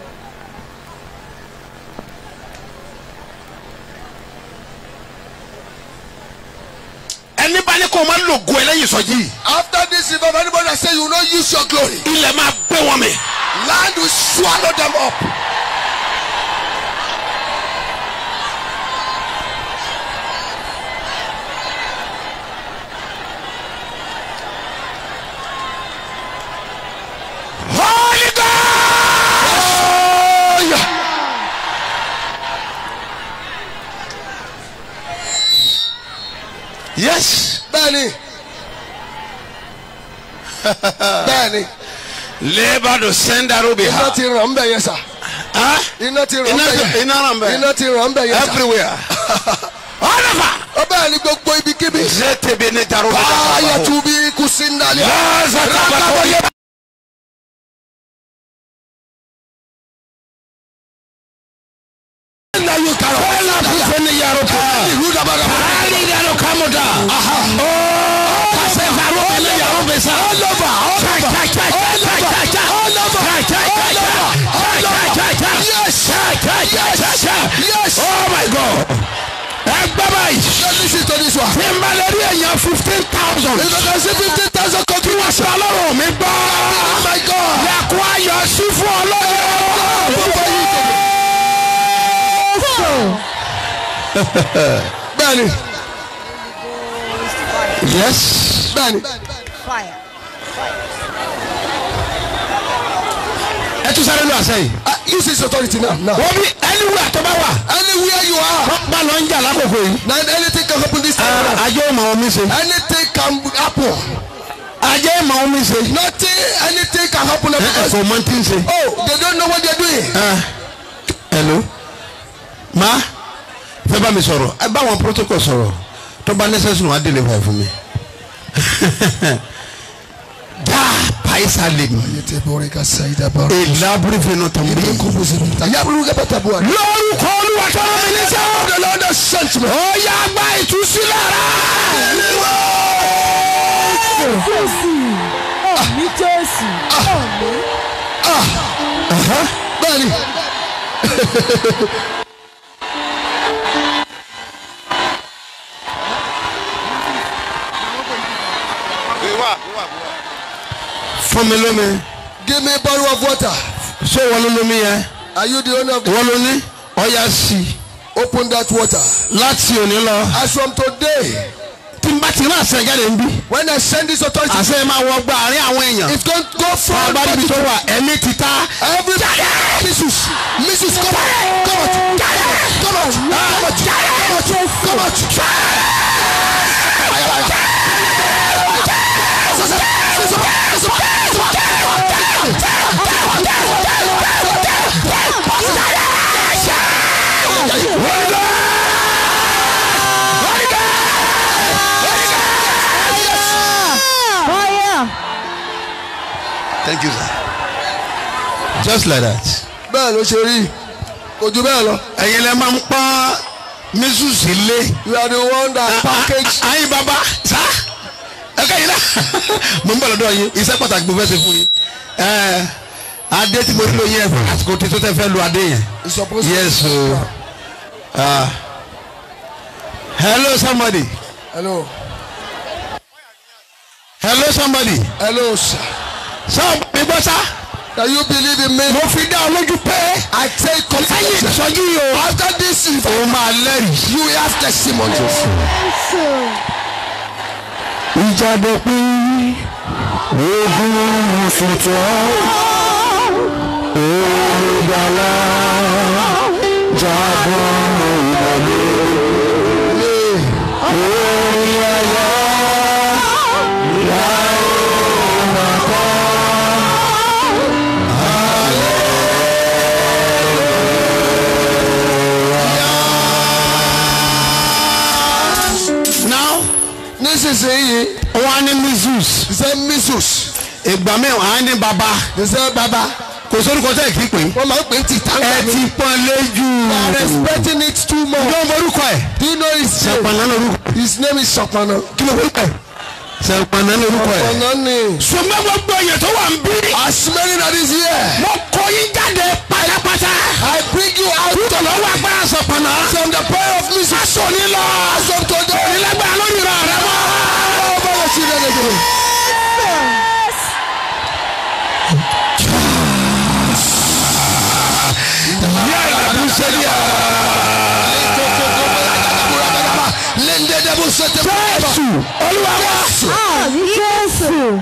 ẹni bá ní kó o máa lògo ẹlẹ́yìn sọ́jí. after this if anybody say you no use your glory ilẹ̀ máa gbé wọn mi. land will swallow them up. Holy God. Oh, yeah. yes. bẹ́ẹ̀ni bẹ́ẹ̀ni labour to send that will be iná hard. ti ràn ń bẹ̀ yẹn sà Huh? iná ti ràn ń iná bẹ̀ yẹn iná ràn bẹ́ẹ̀. iná ti ràn ń bẹ̀ yẹn sà everywhere. all over. ó bẹ́ẹ̀ ni gbogbo ibikíbi zete ne taro bɛ báyà tún bí kú sí ndálẹ̀ Yaza tabako. na yóò kàrọ̀ Wala kuseni yaro ka. ìlú dabadaba Ali yaro kamuda. Oh, kase faru ele yaro besa. all over all Cha over cha cha cha cha cha cha. all over Cha cha cha cha. all Cha cha cha cha. Yes. Cha cha cha cha cha. yes Oh my God. Ẹgbẹ́ báyìí. let me see to this one Tí n bá lè rí èèyàn fifteen thousand. if I can see fifteen thousand Kí wọ́n ṣe ọlọ́run mi gbọ́. oh my God Yàkú ayọ̀ sí fún ọlọ́run. gbogbo yìí tẹ̀lé bẹ́ẹ̀ni Yes. bẹ́ẹ̀ni fire. Ẹ tún sáré lọ àṣẹ yìí. Ah, use his authority now now Wọ́n bí anywhere tó bá wà. anywhere you are Wọ́n bá lọ ń jà lákòókò yìí. now anything can happen this time around. Ajé ìmọ̀ omi ṣe. anything can happen Ajé ìmọ̀ omi ṣe. nothing anything can happen because Kò mọ tí ń ṣe. oh they don't know what they're doing Hello. Ma fẹ́ bá mi sọ̀rọ̀ ẹ bá àwọn protocol sọ̀rọ̀ tó bá necessary wọ́n á délé fún ẹ fún mi. Dáa paisa lè mi. Èlàbúrí fẹ́nu tán bí. Lórúkọ olúwa tó rán mi ní sẹ́wọ̀n. the lord has sent me Ó yá gba ìtúsílẹ̀ rẹ̀. jésù ọ̀mí jésù ọ̀mí. bẹ́ẹ̀ni Fún mi lómi. give me a bottle of water Ṣé wọ́n ló lómi yẹn? are you the owner of the Wọ́n ló ní? Ọya sí i. open that water Láti òní lọ. as from today Tí n bá ti rán àṣẹ jáde ń bí. when i send this authority Àṣẹ máa wọ gba àárín àwọn èèyàn. it's going to go from Ọba níbi tó wà ẹ̀mí ti ta. every missus missus come out come out come out come out come out come out. fire. Thank you sir. Just like that. bẹ́ẹ̀ ló ṣe rí kò ju bẹ́ẹ̀ lọ Ẹ̀yin lẹ máa ń pọ́n mísùsì lé. you are the one that package Ayin baba sa ẹ̀ka yìí náà mo ń bọ̀ lọ́dọ̀ yín iṣẹ́ pàtàkì mo fẹ́ ṣe fún yín. Ẹ, Adé tí mo nílò yín ẹ̀ àsìkò tí tó tẹ́ fẹ́ lu adé yẹn. is supposed Yes o. Ah. Hello somebody. hello Hello somebody. hello sir Sọ mi gbọ́ sá. can you believe in me Mo fi dá ọ lójú pé. i take Lẹ́yìn confidence ìsọjí yìí o. after this if O máa lẹ́rìí. you have testimony jésù. ìjà dópin ogun ṣètò olùgbàlà jábọ̀ ìbọ̀lẹ̀ orin ayọ̀ ìyá òun àkọ́. Now nísinsìnyí wọ́n á ní measles. ṣe missus Ìgbà mi wọ́n á ní baba. ṣe baba kò sórúkọ tẹ́ ẹ̀ kí pé wọ́n máa ń pè é ti ẹ tàǹgà ti mi. pọ́n léjù They are respecting it too much. yóò morúkọ ẹ̀ Do you know his name? sẹ̀pọ̀nà lórúkọ His name is Sopana. kí ló morúkọ ẹ̀ sẹ̀pọ̀nà lórúkọ ẹ̀. Sopana ni. sọgbẹ́ gbogbo èèyàn tó wà ń bí. As many that is here, mo kọ yín jáde pátápátá. I bring you out kúrò lọ́wọ́ agbára sọ̀pọ̀nà. from the power of music. aṣọ ní lọ. As of today, ìlágbára lórí ra rẹ mọ́. all of our children again. yá ìlànà sẹ́yà. Lende debo sete jésù olúwa wá. àmì jésù.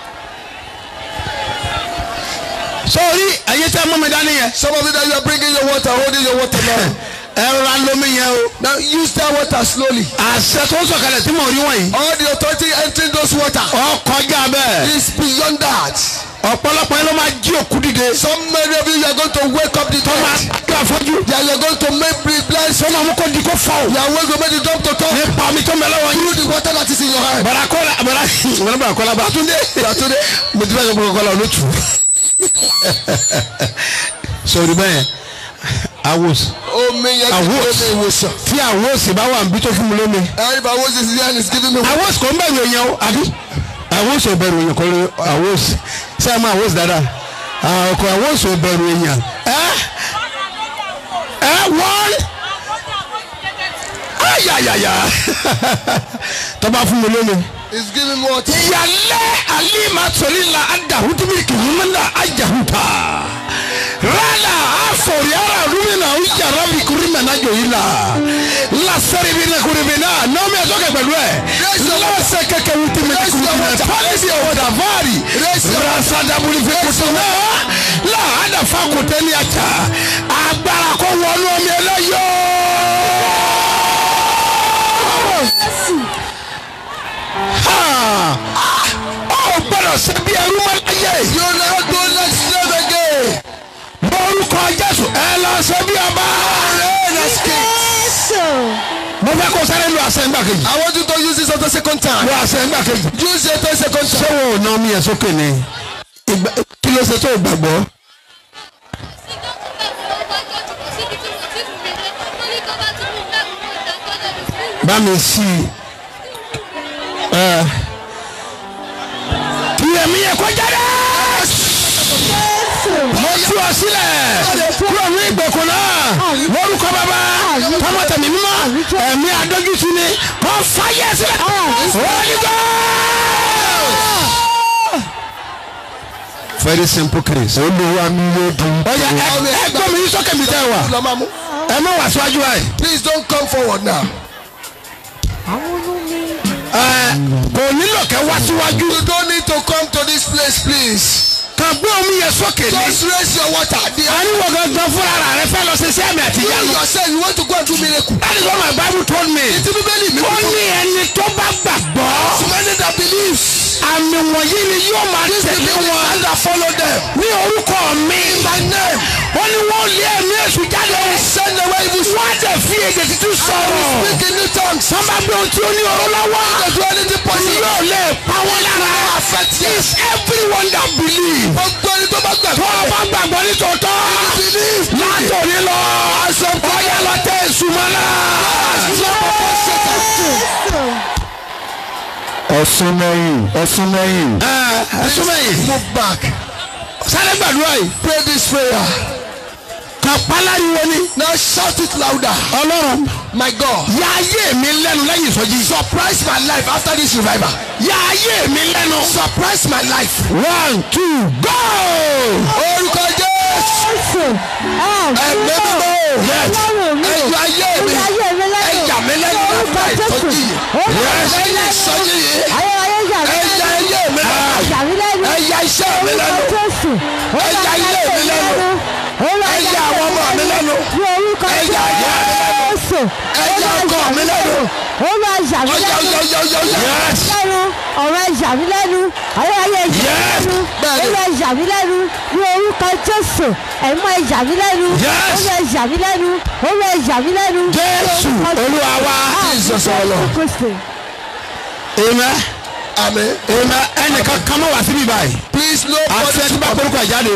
sọ́ọ́rí ẹ̀yin tẹ́ mọ́ mi dání yẹn. Some of you that you are bringing your water, holding your water now. ẹ rọra lómi yẹn o. Now use that water slowly. àṣẹ tó ń sọ̀kalẹ̀ tí mo rí wọ̀nyí. All the authority entering those water ọ kọjá bẹ́ẹ̀. is beyond that. ọ̀pọ̀lọpọ̀ yẹn ló máa jí òkú dìde. Some many of you, you are going to wake up the tó máa dead. gbé àfọ́jú. Yeah, you are going to make the blind. tó máa mú kó di kó fọ́ o. You are going to make the dumb to talk nípa omi tó ń bẹ lọ́wọ́ yín. through the water that is in your hand. barakola bara bara barakola batunde batunde mo ti bá yọ barakola olótú sori bẹ́ẹ̀ awos Omi yẹn ti Awos. gbé mi ìwòsàn. tí awos bá wà níbi tó fún mi lómi And if Awos is here and is giving me water. awos kò ń bẹ̀rù èèyàn o àbí awos ò bẹ̀rù èèyàn kò lè awos ṣé ẹ mọ awos dáadáa ọkọ awos ò bẹ̀rù èèyàn ẹ ẹ wọ́n ayayaya tó bá fún mi lómi He's giving me water. yàlẹ alimatolila adahutumi kìnnìmọ́nà ajahuta rala afọriara rumina ujara bi kurimana joyila lasẹribina kurimina nọọmi ẹsọkẹ pẹ̀lú ẹ lọsẹ kẹkẹ wutimi kurimina pọlisi ọwọda vari rasadabuli fikutina la adafa kutẹni aca agbára kó wọnú omi ẹlẹyọ. ọ gbọ́dọ̀ ṣe bí ẹrú mọ láyé You now go next level again. lórúkọ jésù ẹ lọ ṣe bí ọba. Reign as king. jésù. mo fẹ́ kó sáré lu àṣẹ ńgbà kejì. I want you to use this as the second time. lu àṣẹ ńgbà kejì. Use it as the second ṣé time. wo ò ná omi yẹn sókè ni Ìgbà- kí ló ṣe tó o gbàgbọ́. bá mi sí i. ẹ. kí ẹ̀mí yẹn kó jáde. mo tú ọ sílẹ̀ kúrò ní ìgbèkùn náà lórúkọ bàbá tọmọtẹmí mímọ́ ẹ̀mí adójútì ni kò fàyè sílẹ̀ Holy Ghost. very simple case. olùwà mi yóò dùn. ọ̀yà ẹ gbọ́ mi yín sókè mi tẹ́ wà Lọ máa mú. ẹ má wà síwájú wa yìí. Please don't come forward now. àwọn olómi. ẹ kò nílò kẹ́ wá síwájú. You don't need to come to this place, please. kàn gbé omi yẹn sókè ní. Just raise your water. The àníwọ̀ gangan fúnra rẹ̀ fẹ́ lọ sí sẹ́mi àti you ìyanu. yourself, you want to go and do miracle. that is what my bible told me. Ti Bíbélì mi ó kúkú. ní ẹni tó bá gbàgbọ́. So many that believes. àmì wọ̀nyí ni yóò máa tẹ̀lé wọn. And that follow them. ní orúkọ mi. My name. ó ní wọ́n lé ẹ̀mí èṣù jáde. Send away evil wọ́n á tẹ̀ fi èdè tuntun sọ̀rọ̀. Speak in new tongues. sábà gbé ohun tí ó ní ọ̀rọ̀ lọ́wọ́. Don't do anything possible. yóò lè pa wọ́n lára. Affect you. is everyone that believe. Gbogbo ẹni tó bá tó gbàgbọ́. o bá gbàgbọ́ ní tòótọ́. Believe. látòní lọ. ọ̀yà lọ tẹ èṣù mọ́lá. ọ̀sùn mẹ́yìn ọ̀sùn mẹ́yìn. ẹ̀sùn mẹ́yìn. Move back. sáré gbàdúrà yìí. Pray this prayer. kà pálariwo ni. Now shout it louder. ọlọ́run. My God. yà ayé mi lẹ́nu lẹ́yìn ìsọjí. Surprise my life after this revival. yà ayé mi lẹ́nu. Surprise my life. one two go. Orúkọ Jésù. jésù. Ẹ̀mí mímọ́. ọlọ́run mi. Ẹ̀yọ ayé mi. Ẹ̀yọ ayé mi lẹ́nu. Ẹ̀yà mi lẹ́nu orúkọ láti jésù. ìtọ́jú yìí. orúkọ mi Lẹ́yìn lẹ́nu. ìsọjí yìí. ayérayé yà mí Ẹ̀yà lẹ́nu. ayé mi lẹ́nu. yà mí lẹ́nu. Ẹ̀yà iṣẹ́ mi lẹ́nu. orúkọ jésù. Ẹ̀yà ilé mi lẹ́nu. Ẹ̀yà àwọn ọmọ mi lẹ́nu. ní orúkọ Ẹ̀yà ìyá mi lẹ́nu. jésù. Ẹ̀yà ọkọ mi lẹ́nu. ó máa yà mí Ọ̀yà lẹ́nu. ọ̀yà ọ̀yà ọ̀yà. yes. lẹ́nu ọ̀rọ̀ ẹ̀yà mí lẹ́nu ayérayé ẹ̀yà mí Yes. lẹ́nu Bẹ́ẹ̀ni. olú ẹ̀yà mí lẹ́nu ní orúkọ jésù ẹ̀mọ́ ẹ̀yà mí lẹ́nu Yes. olú ẹ̀yà mí lẹ́nu olú ẹ̀yà mí lẹ́nu. jésù olúwa wa. Jesus our Lord. kristi amen. Amen. amen. ẹnìkan kan mọ̀ wá síbí báyìí. Please no àti ẹtí bá body. korúkọ ẹ̀ jáde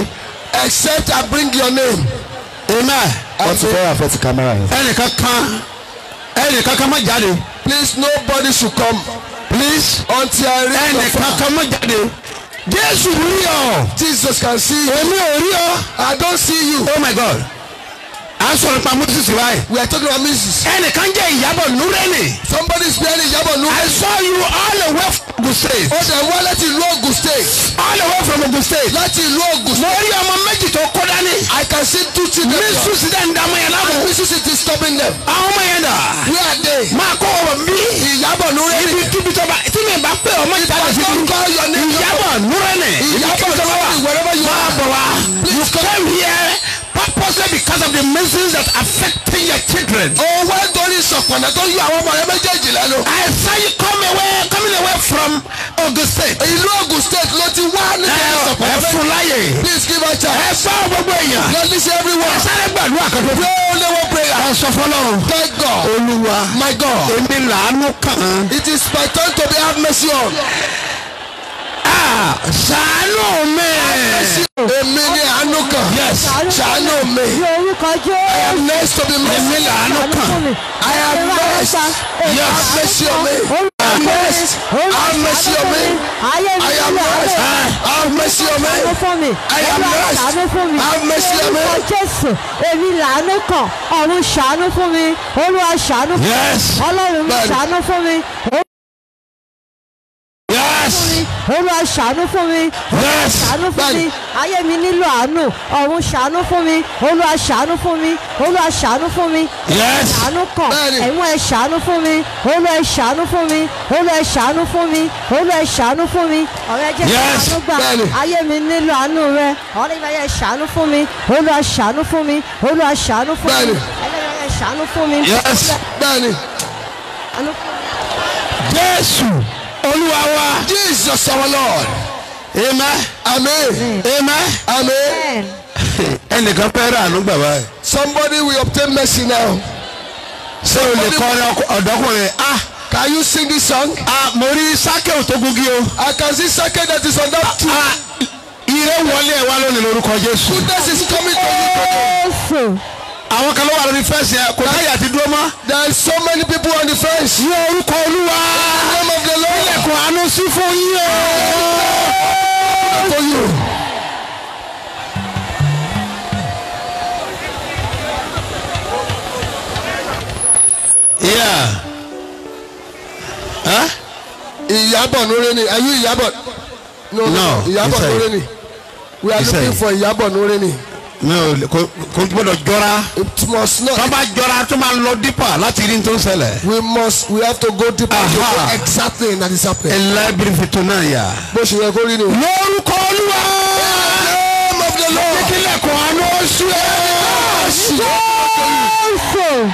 except I bring your name. amen wọ́n ti fẹ́ àfẹ́ ti kámẹ́rà yẹn. ẹnìkan kan ẹnìkan kan má jáde Please, nobody should come please until I reach your ẹnìkan far. kan má jáde jésù rí ọ Jesus can see you. èmi ò rí ọ I don't see you. oh my god à ń sọ̀rọ̀ pa moses báyìí We are talking about Mrs. ẹnìkan jẹ́ ìyàbọ̀ núrẹ́nì Somebody is behind Iyabo i Nuhu. saw you all the way from ogun state Ó dẹ̀ wá láti ìlú Ogun State. all the way from ogun state Láti ìlú Ogun mo State. rí ọmọ méjì tó kó dání I can see two children. mi here. sùn sí dẹ́ ń dààmú yẹn lábọ̀ Mrs. is disturbing them. àwọn ọmọ yẹn dà Where are they? máa kó ọ̀rọ̀ bí Iyabo Nuhu. ibi kíbi tó bá tí mi bá pé ọmọ ìta lè fi Don't call your name. ìyàbọ̀ núrẹ́nì ibi Iyabo kíbi tó bá wà Nuhu, wherever you máa are. bọ̀ wá you came here purposely because of the messages that affecting your children. Owó nítorí ìsọ̀pọ̀nà tó yọ àwọn ọmọ rẹ méjèèjì lẹ́nu. I saw you come away coming away from Ogun State. Ìlú Ogun State ló ti wá nítorí ẹ ìsọ̀pọ̀nà ẹ fún láyè Please give her ẹ chance. bá gbogbo èèyàn Let me see everyone. sáré gbàdúrà kan tó Pray only one prayer. ẹ sọ fọlọ́run. Thank God. olúwa My God. èmi làánú kàn án. It is my turn to be have mercy on. Ah, ṣàánú mi. Èmi ni àánú kan. Yes. Ṣàánú mi. ní orúkọ I jésù. am next to be èmi mercy. làánú kàn. I am next. Yes. Have mercy on me. I'm next. Have mercy on me. ayé mi I am nílò next. àánú. Have mercy on me. ṣàánú fún mi. I am Olúwa blessed. ṣàánú fún mi. Have mercy on me. orúkọ jésù èmi làánú kàn ọ̀run ṣàánú fún mi olúwa ṣàánú fún mi Yes. ọlọ́run mi Bẹ́ẹ̀ni. ṣàánú fún mi Yes. olúwa ṣàánú fún mi Yes. ṣàánú fún mi Bẹ́ẹ̀ni. ayé mi nílò àánú ọ̀run ṣàánú fún mi olúwa ṣàánú fún mi olúwa ṣàánú fún mi Yes. ṣàánú kàn Bẹ́ẹ̀ni. ẹ̀wọ̀n ẹ̀ ṣàánú fún mi olúwa ẹ̀ ṣàánú fún mi olúwa ẹ̀ ṣàánú fún mi olúwa ẹ̀ ṣàánú fún mi ọ̀rẹ́ jẹ́ Yes. ṣàánú gbà Bẹ́ẹ̀ni. ayé mi nílò àánú rẹ ọ̀rẹ́ ìbáyẹ̀ ṣàánú fún mi olúwa ṣàánú fún mi olúwa ṣàánú fún mi Bẹ́ẹ̀ni. ẹlẹ́yẹ̀ ṣàánú fún mi Yes. Bẹ́ẹ̀ni. ṣàánú fún mi. Jésù olúwa wa. Jesus our Lord. Amen. Amen. Amen. Amen. ẹnìkan fẹ́ rà àánú gbàgbá ẹ̀. Somebody will obtain mercy now. ṣé o lè kọ́ ọ̀dọ́kùnrin ah Can you sing this song? ah mo rí sákẹ́wò tó gúgí o. I can see second that is on that tree. ah ire wọlé ẹ wá lónìí lórúkọ Jésù. Goodness is coming to you today. Jésù àwọn kan ló wà lórí fẹ́ǹsì yẹn kò táyà ti dúró mọ́. There are so many people on the fence. ní orúkọ olúwa name of the Lord ilẹ̀kùn àánú sí fún yín o. for you. Yeah. Huh? Iyabo Nureni. Are you Iyabo? No, No, Iyabo he said- Nureni. We are he looking said- for Iyabo Nureni. mi ò lè- kò kò gbọ́dọ̀ jọra. It must tó not. bá jọra tó máa lọ dípà láti rí n tó ń ṣẹlẹ̀. We must. We have to go deeper to Aha. know exactly that is happening. ẹlẹ́bìrì fìtò náà yà. Bó ṣe yẹ kó rí ni. lórúkọ olúwa. Name of the Lord. kílẹ̀kùn àánú oṣù ẹ̀. Jésù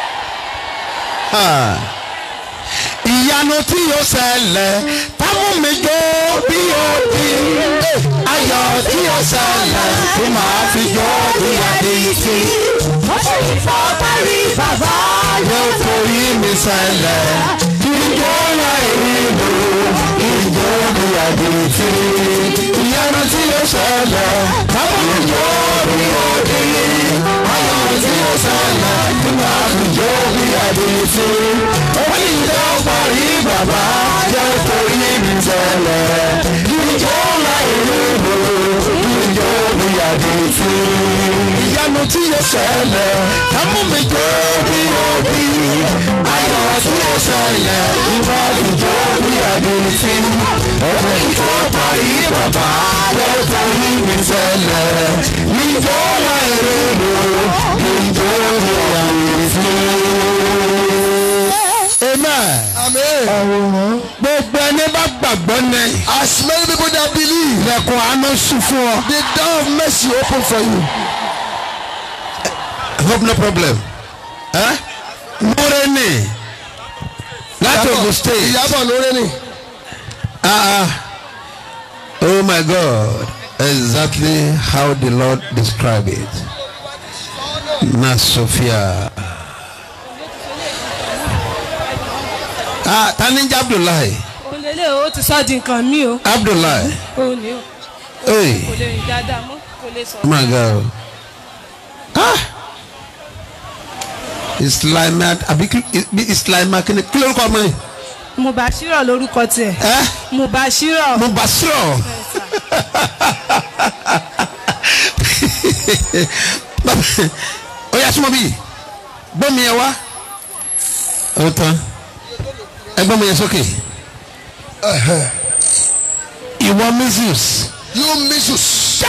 ìyanu tí yóò ṣẹlẹ̀ támú mi jó bí ó di ayọ̀ tí yóò ṣẹlẹ̀ tí màá fi jó bí adé ti ó ṣe ìfọ̀pẹ́rì bàbá yóò torí mi ṣẹlẹ̀ ìjọ láì nílò ìjọ bí adé ti ìyanu tí yóò ṣẹlẹ̀ támú mi jó bí ó di ayọ̀ tí yóò ṣẹlẹ̀ tí màá fi jó bí adé ti ó ní ìjọ parí bàbá yóò torí mi ṣẹlẹ̀ ìjọ láì nílò ìjọ bí adé ti ìyanu tí yóò ṣẹlẹ̀ támú mi jó bí òbí ayọ̀ tí yóò ṣẹlẹ̀ ìwà ìjọ bí adé ti ọ̀pọ̀ ìjọ parí bàbá yóò torí mi ṣẹlẹ̀ ìjọ láì nílò ìjọ bí adé ti. Amen Amen. gbogbo ẹni bá gbàgbọ́ ní As many people that believe, ilẹ̀kùn àánú sùn fún ọ. the door of mercy open for you. hope no problem. Eh? Moreni láti Ogun state. Iyabo Nureni. Ah, ah. oh my God exactly how the Lord describe it. Na Sophia. Ah, tani jẹ́ Abdullahi. olèlè o ti sọ di nǹkan mi o Abdullahi. o ní o Hey. kò lè rìn dáadáa mọ́ kò lè sọ. my god ah islamic àbí islamic kí ni kí lórúkọ ọmọ yìí mubashiro lórúkọ tiẹ̀ ẹ mubashiro. mo bá sírọ ó yà súnmọ́ bí gbọ́mi yẹn wá ó tán ẹ gbọ́mi yẹn sókè ìwọ measles You missus.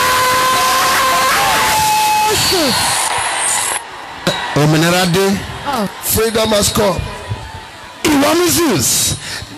òmìnira dé Freedom has come. ìwọ measles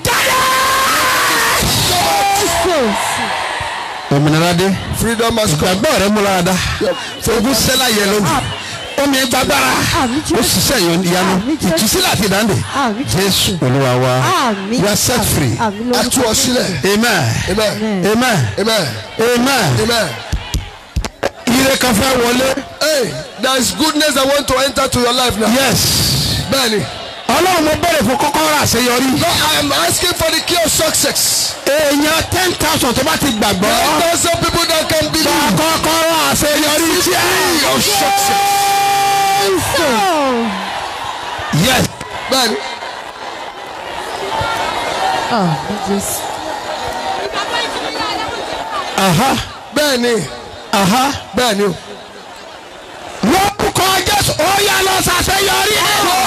òmìnira dé Freedom has come. gbàgbọ́ rẹ múra dá ogun sẹ́lá yẹ lójú omi gbàgbára Àmín ó Jésù. ṣiṣẹ́ ìyanu Àmín Jésù. ìtúsílẹ̀ àti ìdáǹdè Àmín jésù olúwa wa Àmín. you are set free Àmín A tú lórúkọ ọ sílẹ̀. amen Amen. amen Amen. amen Amen. ire kan fẹ́ wọlé Hey, there is goodness that want to enter to your life now. yes Bẹ́ẹ̀ni. ọlọ́run mo bẹ̀rẹ̀ fún kọ́kọ́rọ́ àṣeyọrí No, I am asking for the key of success. èèyàn ten thousand tó bá ti gbàgbọ́ There are some people that can gba believe. kọ́kọ́rọ́ àṣeyọrí tí Key of success. yes Bẹ́ẹ̀ni. aha Bẹ́ẹ̀ni. aha Bẹ́ẹ̀ni o. lórúkọ jésù ó yà lọ ṣàṣeyọrí.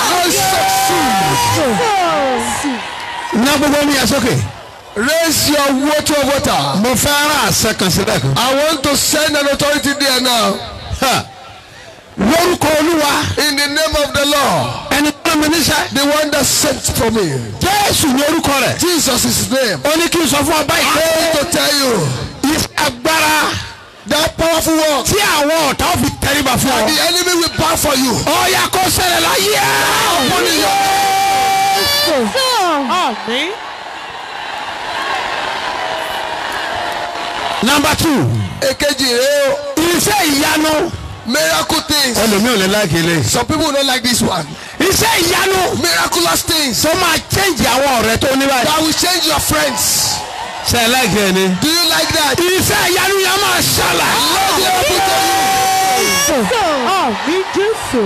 ná gbogbo mi yà sókè. Raise your water of water. mo fẹ́ rán àṣẹ kan sílẹ̀ kan. I want to send an authority there now. Ha. lórúkọ olúwa In the name of the Lord. ẹni tó mi níṣẹ́. The one that sent for me. jésù ní orúkọ rẹ̀. Jesus is his name. ó ní kí n sọ fún ọ I báyìí pé want to tell you. iṣẹ́ agbára That powerful word. tí àwọn ọ̀tá ò fi tẹríba fún ọ. The enemy will bow for you. ó yá kó ṣẹlẹ̀ láyé. Àmín. number two Èkejì rèé o. iṣẹ́ ìyanu. Miracle things. ẹlòmíì ò lè láàkì lè. Some people don't like this one. iṣẹ́ ìyanu. Miraculous things tó máa change àwọn ọ̀rẹ́ tó ní báyìí. that will change your friends. ṣe é láìkí ẹ ni. Do you like that? iṣẹ́ ìyanu yẹn máa ṣàlà. Let the people tell you. Àmín Jésù.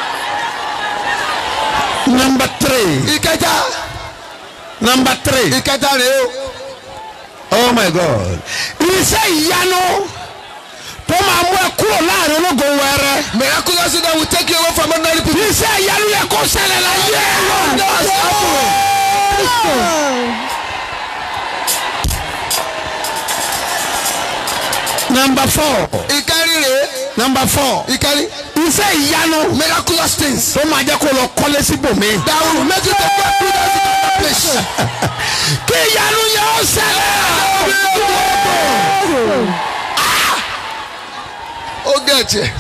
number three. Ìkẹta. number three. Ìkẹta rèé o. oh my god. iṣẹ́ ìyanu tó máa mú ẹ kúrò láàrin ológo wẹrẹ. Miraculous thing that will take you away from ordinary people. iṣẹ́ ìyanu yẹ kó ṣẹlẹ̀ láyé. Wonders happen. number four. Ìkẹrin rèé. number four. Ìkẹrin. iṣẹ́ ìyanu Miraculous things tó máa jẹ́ kó lọ kọ́lé síbòmí. that will make you to get through that place. kí ìyanu yẹ ó ṣẹlẹ̀. Ó gẹ̀ẹ́tì.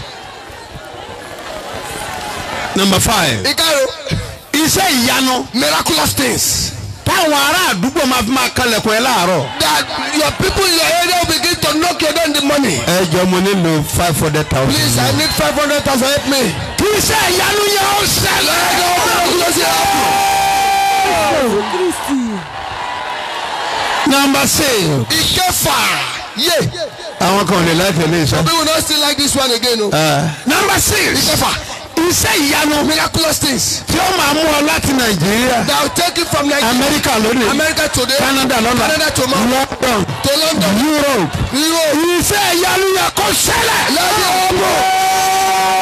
number five. Ìkẹrin. iṣẹ́ ìyanu Miraculous things táwọn ará àdúgbò máa fi máa kalẹ̀kùn ẹ láàárọ̀. that your people in your area will begin to knock your door in the morning. ẹ jọ mo nílò five hundred thousand. Please, I need five hundred thousand help me. kí iṣẹ́ ìyanu yẹ ó ṣẹlẹ̀. Miraculous things happen. number six. Ìkẹfà. Yé. àwọn kan ò lè láti ilé iṣẹ́. People will not still like this one again o. number six. Ìkẹfà. iṣẹ́ ìyanu Miraculous things tí ó máa mú ọ láti nàìjíríà that will take you from Nigeria, amẹ́ríkà lónìí America today, canada lọ́la Canada tomorrow, london to London, europe. Europe. iṣẹ́ ìyanu yẹ kó ṣẹlẹ̀. Lọ́dún ọ̀pọ̀.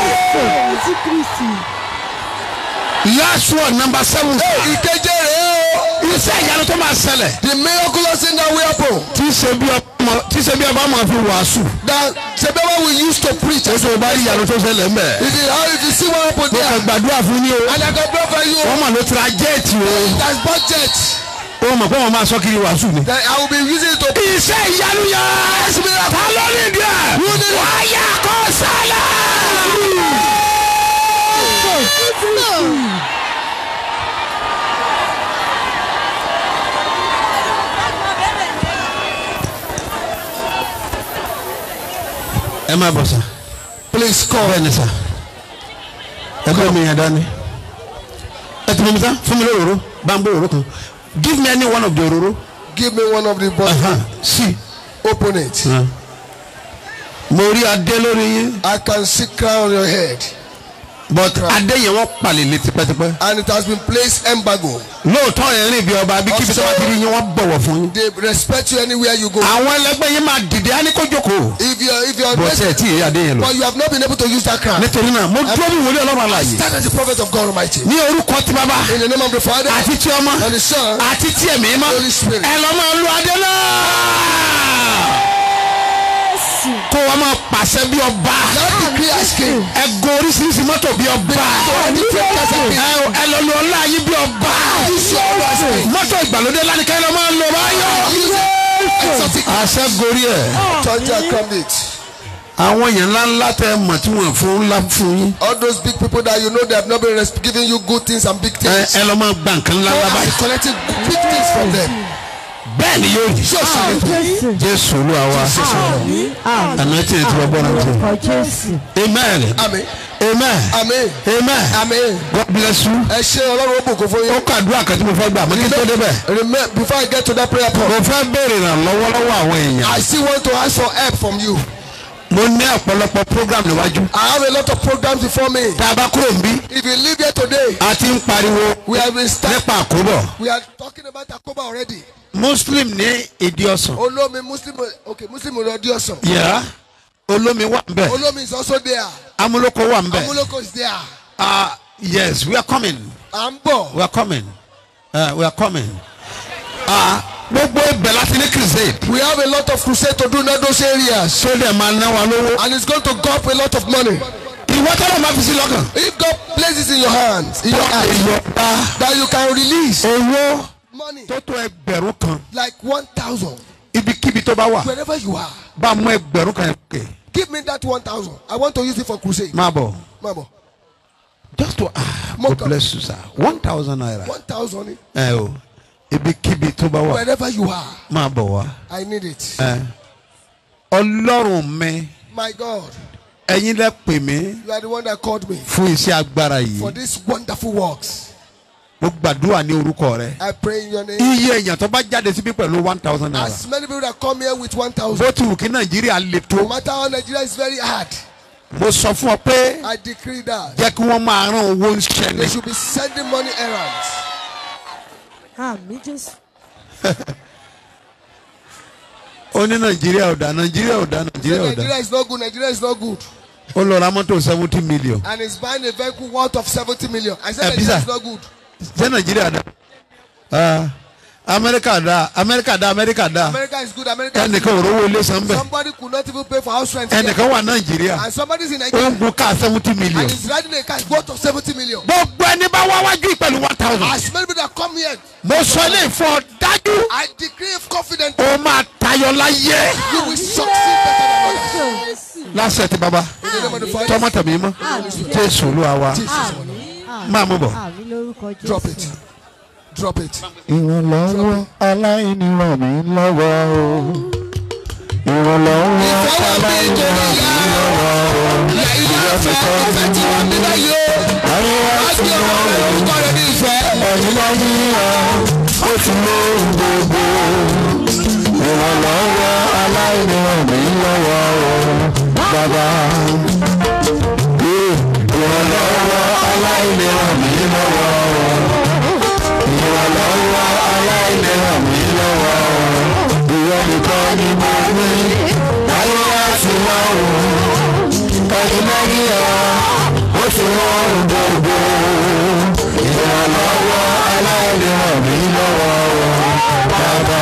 last one number seven. Ìkeje rèé o. iṣẹ́ ìyanu tó máa ṣẹlẹ̀. The miraculous thing that will happen tí ṣe bí ọba tí ṣe bí ọba máa fi wàásù. that Sebeba will use to preach. ó sọ bá rí ìyanu tó ṣẹlẹ̀ mbẹ́. If you, how if you see what happened mo kàn there, gbàdúrà fún yín o. and I can pray for you, wọ́n mọ̀ ló tira jẹ́ẹ̀tì o. that's budget. ó mọ̀ pé wọ́n máa sọ kiri wàásù ni. Then I will be using it to iṣẹ́ ìyanu yẹn. ta ló ní díẹ̀. wáyà kó ṣẹlẹ̀. ẹ máa bọ̀ sá. please call. bẹ́ẹ̀ ni sá. ẹ bá mi yàn dání. ẹ tún mi sá fún mi lóróró báńbó òróró kan give me any one of the òróró. Give me one of the bottles. Uh-huh. see. Open it. mo rí adé lórí yín I can see crown on your head. but adé yẹn wọ́n palẹ̀lẹ̀ tipẹ́tipẹ́. And it has been placed embargo. lóòótọ́ yẹn rìn bí ọba bí kíbi tó bá ti rí yín wọ́n bọ̀wọ̀ fún yín. They respect you anywhere you go. àwọn ẹlẹgbẹ́ yín máa dìde á ní kó jókòó. If you're if you're bó tiẹ̀ tí èyí adé yẹn lọ. but you have not been able to use that crown. nítorí náà mo dúró bí wòlíì ọlọ́run àlàyé. Stand as the prophet of God Almighty. ní orúkọ ti bàbá In the name of the Father àti ti ọmọ and the Son àti tí ẹ̀mí mọ́ Holy Spirit. ẹ lọ́ máa lu adé náà kó wa máa pàṣẹ bí ọba Not decree as king. ẹ gun oríṣiríṣi mọ́tò bí ọba Different kinds of king. ẹ ẹ lọ lu ọlá yín bí ọba Use your own as king. mọ́tò ìgbàlódé lánìkẹ́ ẹ lọ́ máa lọ báyọ̀ Use it. Exotic. àṣẹ gorí ẹ̀ Church accommodate. àwọn yẹn ńlá ńlá tẹ mọ̀ tí wọ́n fún ńlá fún yín All those big people that you know they have not been res- giving you good things and big ẹ things. ẹ lọ máa gba nǹkan ńlá ńlá God báyìí is collecting big things from them. bẹ́ẹ̀ ni yóò rí So shall it be. jésù jésù olúwa wa àmín àmín àná tí ẹ ti wọ́n bọ́ náà tó orúkọ jésù amen Amen. amen Amen. amen Amen. god bless you. Ẹ ṣe ọlọ́run ó bùkún fún ó yín. kàdúrà kan tí mo fẹ́ gbà mọ́ kí n tó débẹ̀. Remember before I get to that prayer point. mo fẹ́ béèrè ràn lọ́wọ́lọ́wọ́ àwọn èèyàn. I still want to ask for help from you. mo ní ọ̀pọ̀lọpọ̀ program níwájú. I have a lot of programs before me. tá a bá kúrò ń bí. If you leave here today, a ti ń pariwo we have been start, nípa àkóbọ̀. we are talking about Takoba already. muslim ní ìdí ọ̀sán. Olomi Muslim okay Muslim Olodioso. yẹ́rà olómi wà ń bẹ̀. Olomi is also there. amúlòkó wà ń bẹ̀. Amuloko is there. ah yes we are coming À ń bọ̀. we are coming uh, we are coming. ah gbogbo ibẹ̀ láti ní crusade. We have a lot of crusade to do in those areas. sódẹ̀ máa ná wa lówó. And it's going to go up a lot of money. ìwọ tọ́lọ̀ máa fi sí lọ́kàn. If God places in your hands, in your eyes, ìyọ̀ba that you can release owó money tó tó ẹgbẹ̀rún kan like 1,000 ibikíbi tó bá wà. wherever you are. bá a mú ẹgbẹ̀rún kan yẹn kè Give me that 1,000. I want to use it for crusade. máa bọ̀ Mama, just to ah Mo God kàn- bless you sir one thousand naira 1,000 ẹ o ibikíbi tó bá wà wherever you are. máa bọ̀ wá I need it. ẹ ọlọ́run mi My God, ẹ̀yin lẹ pè mí you are the one that called me fún iṣẹ́ agbára for yìí these wonderful works. mo gbàdúrà ní orúkọ rẹ I pray in your name. iye èèyàn tó bá jáde síbí pẹ̀lú one thousand naira As many people that come here with 1,000, bó ti wù kí nàìjíríà le no tó matter how Nigeria is very hard, mo sọ fún ọ pé I decree that jẹ́ kí wọ́n máa rán owó ń they ṣẹlẹ̀ should be sending money errands. àmín jésù ó ní nàìjíríà ò dá nàìjíríà ò dá nàìjíríà ò dá Nigeria is not good. Nigeria is not good. ó lọ ra mọ́tò seventy million And he's buying a vehicle worth of 70 million. I Eh, said Nigeria Bisa. is not good. ṣé nàìjíríà dá Ah, amẹ́ríkà dá amẹ́ríkà dá amẹ́ríkà dá America is good. America is ẹnìkan ò rówó ilé san bẹ́ẹ̀ Somebody could not even pay for house rent. here. ẹnìkan wà nàìjíríà And somebody's in ó Nigeria ń gun káà seventy million and he's riding a car worth of 70 million. gbogbo ẹni bá wá wájú pẹ̀lú one thousand As many people that come here, mo sọ ilé ìfọ dájú I decree confidently ó máa tayọ láyé you will succeed better than others. lásẹ̀ tí baba In the name of the Father, tọmọ tẹ̀mí mọ́ jésù olúwa wa máa mú bọ̀. àmín lórúkọ jésù drop it. Drop it. ìrànlọ́wọ́ aláìní ràn mí lọ́wọ́ o ìrànlọ́wọ́ aláìní ràn mí lọ́wọ́ o àríwá tí wọ́n rẹ̀ ẹ̀yìn lẹ́yìn ẹ̀ ó ti lé gbogbo ìrànlọ́wọ́ aláìní ràn mí lọ́wọ́ o bàbá ìrànlọ́wọ́ aláìní ràn mí lọ́wọ́ o ìrànlọ́wọ́ aláìní ràn mí lọ́wọ́ o ìwọ nìkan ni mo ní àríwá tí wọ́n rẹ̀ ẹ̀yìn lẹ́yìn ẹ̀ ó ti wọ́n gbogbo ìrànlọ́wọ́ aláìní ràn mí lọ́wọ́ o bàbá.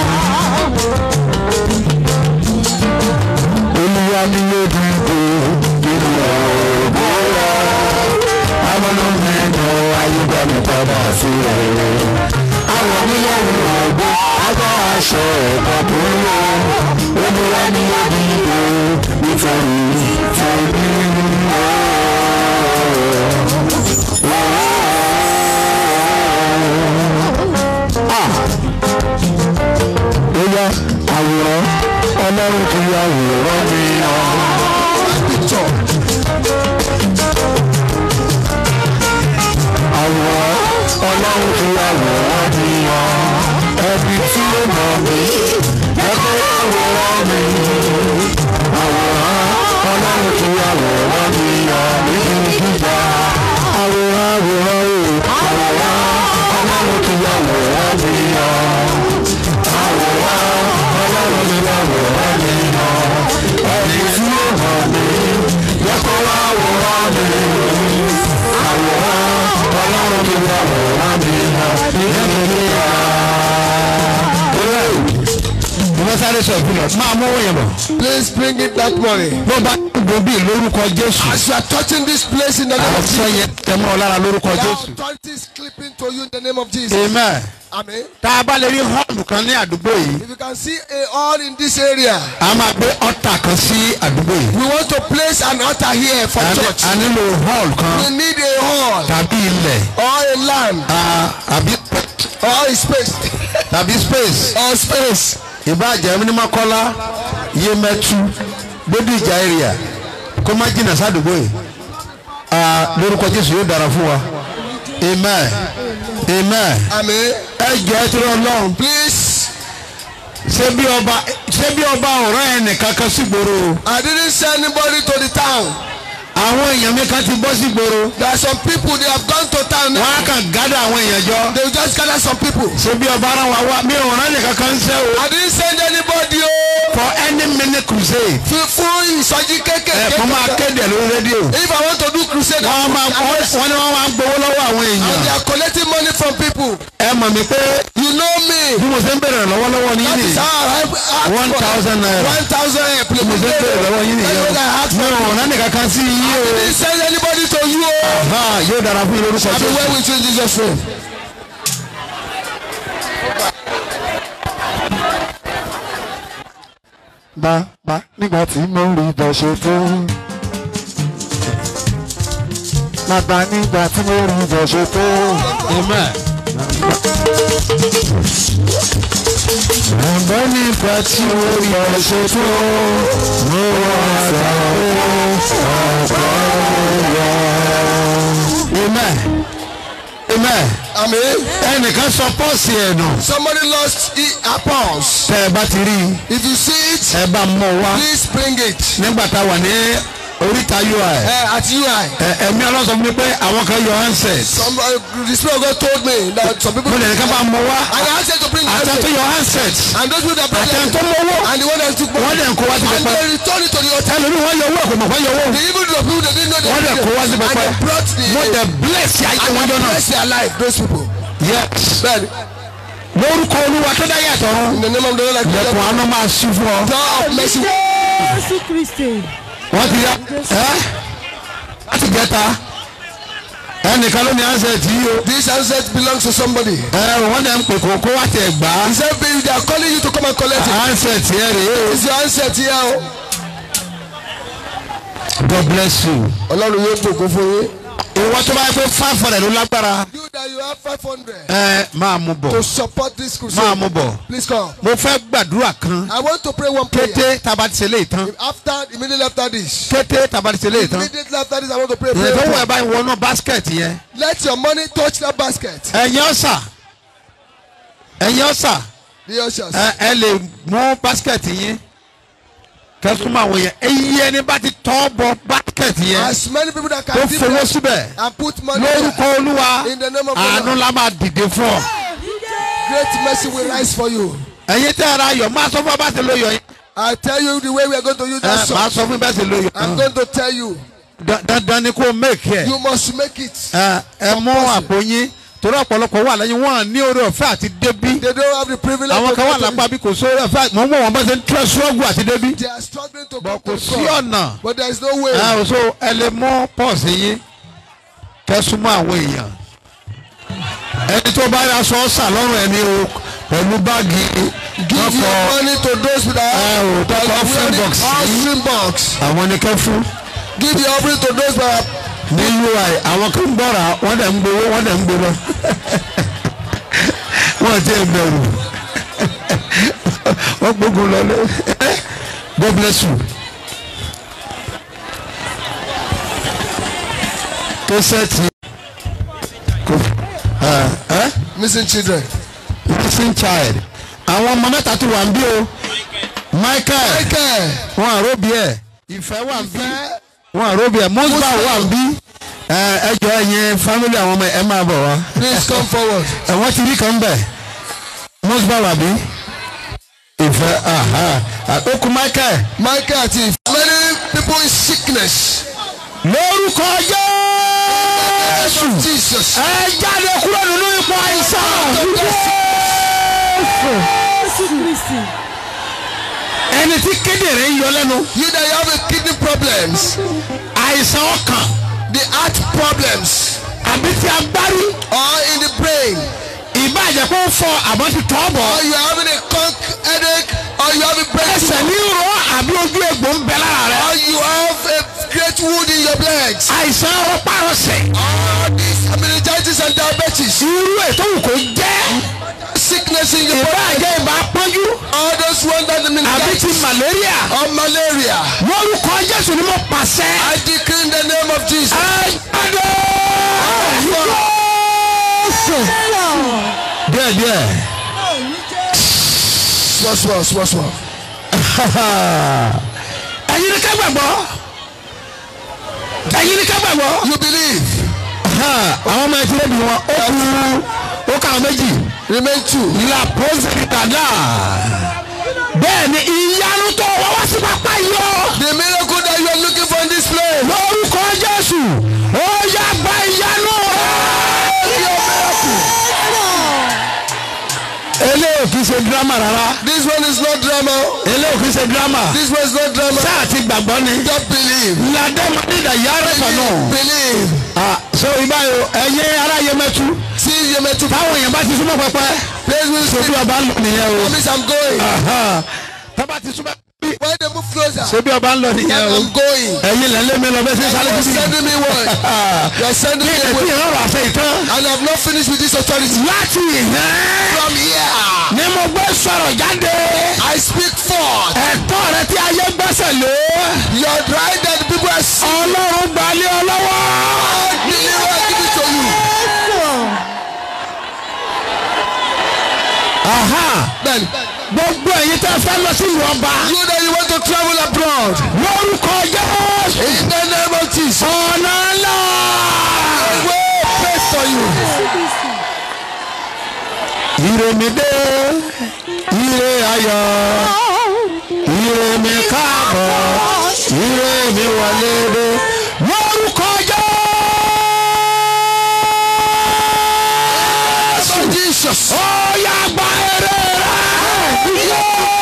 olúwa mi ló dùn kó nínú ọ̀gbọ́n rẹ̀ amúnúmẹ́nu ayélujára padà sí rere. àwọn oníyàwó ọgbọ́n agbá aṣọ ẹ̀kọ́ tó ń lò olúwa mi ló dùn kó nítorí tèmi. ó yá àwòrán ọlọ́run ti ya àwòrán mi hàn. àwòrán ọlọ́run ti àwòrán mi hàn. ẹbí tí ó mọ̀ mí ẹgbẹ́ àwòrán mi àwòrán sáré sọ ìpínlẹ̀ máa mú owó yẹn bọ̀. Please bring in that money. bó bá gbó bí lórúkọ jésù. As you are touching this place in the name of àṣẹ Jesus. yẹn tẹ mọ́ ọ lára lórúkọ The jésù. authority is clipping to you in the name of Jesus. amen. Amen. tá a bá lè rí hall kan ní àdúgbò yìí. If you can see a hall in this area, a máa gbé ọ̀tà kan sí àdúgbò yìí. we want to place an altar here for a ní- church. a nílò hall We kan need a hall tàbí ilẹ̀ or a land a- àbí or a space tàbí space. or space. ìbàjẹ́ mímọ́kọ́lá yémẹ́tú gbódìjà area kó má jìnnà sádùúgbò yìí Ah, lórúkọ jésù yóò dára fún wa amen amen Amen. ẹ jọ ẹ tí wọn lọrun Please, ṣé bí ọba ṣé bí ọba ọ̀rọ̀ ẹ̀ nìkan kan sí gbòòrò I didn't send anybody to the town. àwọn èèyàn mi kan ti bọ́ sí gbòòrò There are some people they have gone to town wọn now. á kàn gádà àwọn èèyàn jọ They will just gather some people. ṣé bí ọba ara wa wá mi ò rán nìkan kan ń sẹ́ o I didn't send anybody o. for any minute crusade Fún fún ìsọjí ẹ kéékèèké. kó máa kéde lórí rédíò If I want to do crusade, wọ́n máa I wọ́n will- ní wọ́n máa ń gbowó lọ́wọ́ àwọn and èèyàn. they are collecting money from people. ẹ mọ̀ mi pé You know me. bí mo ṣe ń bèrè lọ́wọ́lọ́wọ́ ní That yìí is how I ask one for- thousand naira One thousand help. bí mo ṣe ń bèrè lọ́wọ́ yìí That's what I nìyẹn ask mi for. ò rán nìkan kan sí yìí I o didn't send anybody to you o. Ha, yóò dára fún yín lórúkọ I be well Jésù. with you in Jesus' name. bàbá nígbà tí mo rí bọ́ ṣe tó. bàbá nígbà tí mo rí bọ́ ṣe tó. amen. bàbá nígbà tí mo rí bọ́ ṣe tó. mo wà sá ọ̀pọ̀ yọ. amen amen Amen. ẹnìkan sọ pọ́ọ̀sì ẹ̀ nù Somebody lost e- a pulse. tẹ́ ẹ bá ti rí i If you see it, ẹ bá mọ̀ wá please bring it. nígbà tá a wà ní oríta ui Uh, at UI. ẹ ẹ̀mí ọlọ́sọ fún mi pé àwọn kan yọ handset Some, uh, the Spirit of God told me that some people. mo lè ní ká bá mọ̀ wá And I asked them to bring the àtẹ tó handset. yọ handset And those people that brought àtẹ them. tó mọ̀wọ́ And the one that took wọ́n dẹ̀ ń kó wá sí And pẹpẹ they returned it to the hotel. ẹlòmíì wọ́n yọ owó ẹ̀kọ́ mọ̀ wọ́n yọ owó The even the people they didn't know they wọ́n dẹ̀ kó wá sí And pẹpẹ they brought the. mo dẹ̀ bless ayé and wọn they jọ náà bless their life, those people. yes Bẹ́ẹ̀ni, lórúkọ olúwa tó dá yàtọ̀ in the name of the Lord, like lẹ́kùn àánú máa sí fún ọ door of mercy. Jésù Kristi. wọ́n ti yá ẹ́ láti gẹ́ta ẹnìkan ló ní handset yìí o This handset belongs to somebody. ẹ wọ́n dẹ̀ ń pè kó kó wá tẹ̀ gbà á He said, "Baby, they are calling you to come and collect it. handset yẹn rèé o It's your handset here. o." God bless you. Ọlọ́run yóò gbòkó fún yín. ìwọ tó bá yẹ pé five hundred ló lágbára You that you have five hundred ẹ máa mú bọ̀ to support this crusade. máa mú bọ̀ Please come. mo fẹ́ gbàdúrà kan I want to pray one prayer. kété tába ti ṣe léyìí tán After, immediately after this. kété tába ti ṣe léyìí tán Immediately after this, I want to pray a ìyẹn tó wọ ẹ prayer. báyìí wọnú basket yẹn Let your money touch that basket. ẹ̀yin ọ̀sà ẹ̀yin ọ̀sà The ushers. ẹ ẹ lè mú basket yín kẹsùmọ̀ àwọn yẹn èyí ẹni bá ti tọ́ bọ basket yẹn As many people that tó can dip fowó there síbẹ̀ and put money lórúkọ there. olúwa In the name of the àánú Lord. la máa dìde fún ọ Great mercy will rise for you. ẹ̀yin tẹ́ ara yọ máa sọ fún ọ bá ti lo yọ yẹn I tell you the way we are going to use ẹ that máa song. sọ fún bá ti lo yọ I'm going to tell you. Da- dandan ni kò make ẹ You must make it. ẹ ẹ mú àpò yín torí ọ̀pọ̀lọpọ̀ wà lẹ́yìn wọn ní oore ọ̀fẹ́ àti débí They don't have the privilege àwọn to kan wà go to lápá bí kò sóore ọ̀fẹ́ mọ̀ ń wọ̀ wọ́n bá ṣe ń tẹ́ ṣọ́ọ̀gù àti débí They are struggling to bọ̀ go kò to sí God. ọ̀nà But there is no way. ẹ ò so ẹ lè mú pọ́ọ̀sì yín kẹ́sùmọ́ àwọn èèyàn ẹni tó bá yà sọ ọ́sà lọ́rùn ẹni o pẹ̀lú báàgì Give lọ́kọ̀ your money to those that ẹ ò that tọ́kọ̀ are offering wearing box yìí offering box. àwọn ni kẹ́ fún Give the offering to those that are ní ui àwọn kan ń gbọ́ra wọ́n dẹ̀ ń gbowó wọ́n dẹ̀ ń gbowó wọ́n ti ẹ̀ bẹ̀rù wọ́n gbógun lọlé God bless you. tó sẹ́ẹ̀tì kò ẹ ẹ missing children. missing child àwọn ọmọ mẹ́ta tó wà ń bí o Michael Michael, wọn àròbí ẹ̀ ìfẹ́ wà ń bí wọn àròbí ẹ̀ mọ́sbà wà ń bí ẹ ẹ jọ ẹ̀yin family àwọn ọmọ ẹ máa bọ̀ wá please come forward. ẹ wọ́n ti rí kan bẹ̀ mọ́sbà wà bí ìfẹ́ aha okùn Michael Michael àti ìfẹ́. Many people in sickness. lórúkọ Jésù Jesus. ẹ jáde kúrò nínú ipò àìsàn Jésù Kristi. ẹni tí kíndìnrín ń yọ lẹ́nu You that you have a kidney problems, àìsàn ọkàn the heart problems, àbí tí a gbárí or in the brain, ìbàjẹ́ kó fọ àbọ̀ ti tọ́ bọ̀ or you are having a conk headache, or you have a brain ẹsẹ̀ ní rọ àbí ojú egbò ń bẹ lára rẹ or you have a great wound in your legs, àìsàn rọpárọsẹ̀ or this meningitis and diabetes, irú ètò wù kó jẹ́ sickness in your body, ìbàjẹ́ ìbá pọ́njú all those ones that the àbí ti meningitis malaria or malaria. lórúkọ Jésù ni mo pàṣẹ. I decree in the name of Jesus. díẹ̀ díẹ̀ Small, small, small, small. ẹ̀yin ni ká gbàgbọ́ ẹ̀yin ni ká gbàgbọ́. You believe. àwọn ọmọ ẹtí lẹ́bi wọn ó kú ó kà wọn méjì Remain true. la pose dada bẹ́ẹ̀ ni ìyanu tó wọ́n wá sí pápá yọ The miracle that you are looking for in this place. lórúkọ Jésù ó yá gba ìyanu eléyìí kì í ṣe dírámà rárá This one is not drama. eléyìí kì í ṣe dírámà This one is not drama. sáà ti gbàgbọ́ ni Just believe. ladé madida yára fànà Believe. so ìbáyọ ẹ̀yin ará Yemẹtu See you met to táwọn èèyàn bá ti súnmọ́ pẹpẹ Praise will sobi speak. ọba ń lọ nìyẹn o Promise I'm going. tábà ti súnmọ́ When they move closer, sobi ọba ń lọ nìyẹn o I'm going. ẹ̀yin lẹ lé mi lọ bẹ́ẹ̀ sí sálẹ You're bíbí sending me word. You're sending ní me ẹtí word. ìrọ̀rọ̀ àṣẹ ìtàn And I've not finished with this authority. láti ìhẹ́ From here, ni mo gbé sọ̀rọ̀ jáde I speak forth. ẹ̀tọ́ rẹ tí ayé gbẹ́sẹ̀ lé Your right that the people are seeing. ọlọ́run gbalẹ̀ ọlọ́wọ́. Deliver, I give it to you. Aha. Then, gbogbo ẹ̀yin tẹ́ fẹ́ lọ sí ìlú ọba you that you want to travel abroad. lórúkọ Jésù In the name of Jesus. ọ̀nà ńlá. We pray for you. ire mi dé ire ayọ̀ ire mi káàbọ̀ ire mi wọlé dé lórúkọ Jésù. Lord Jesus. ó yá gba èrè rẹ̀.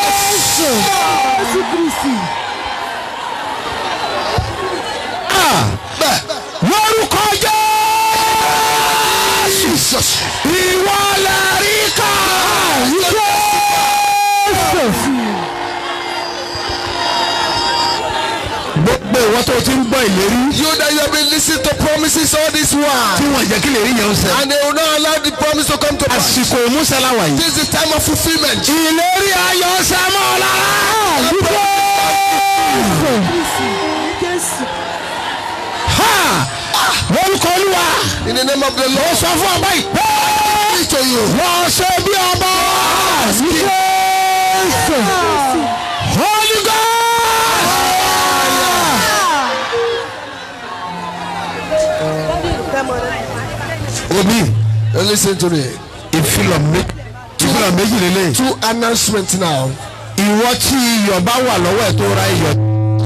Ah, lórúkọ Jésù. Jesus. ìwọ lè rí ká. gbogbo ìwọ tó ti ń gbọ́ ìlérí You that you have been listening to promises all this tí while. wọ́n jẹ́ kí lè rí yẹn ń ṣẹ. And they will not allow the promise to come to pass. àsìkò ìmúṣẹ la wà yìí. This is the time of fulfillment. ìlérí ayọ̀ sẹ́mọ́ lára. ha lórúkọ olúwa In the name of the mo Lord. sọ fún ọba yìí. Speak to you. wọ́n ṣe bí ọba. Holy God. obi Uh, Listen to me. ìfilọ̀ méjì ìfilọ̀ méjì lélẹ̀. Two announcements now. ìwọ tí iyọ̀ bá wà lọ́wọ́ ẹ̀ tó ra iyọ̀.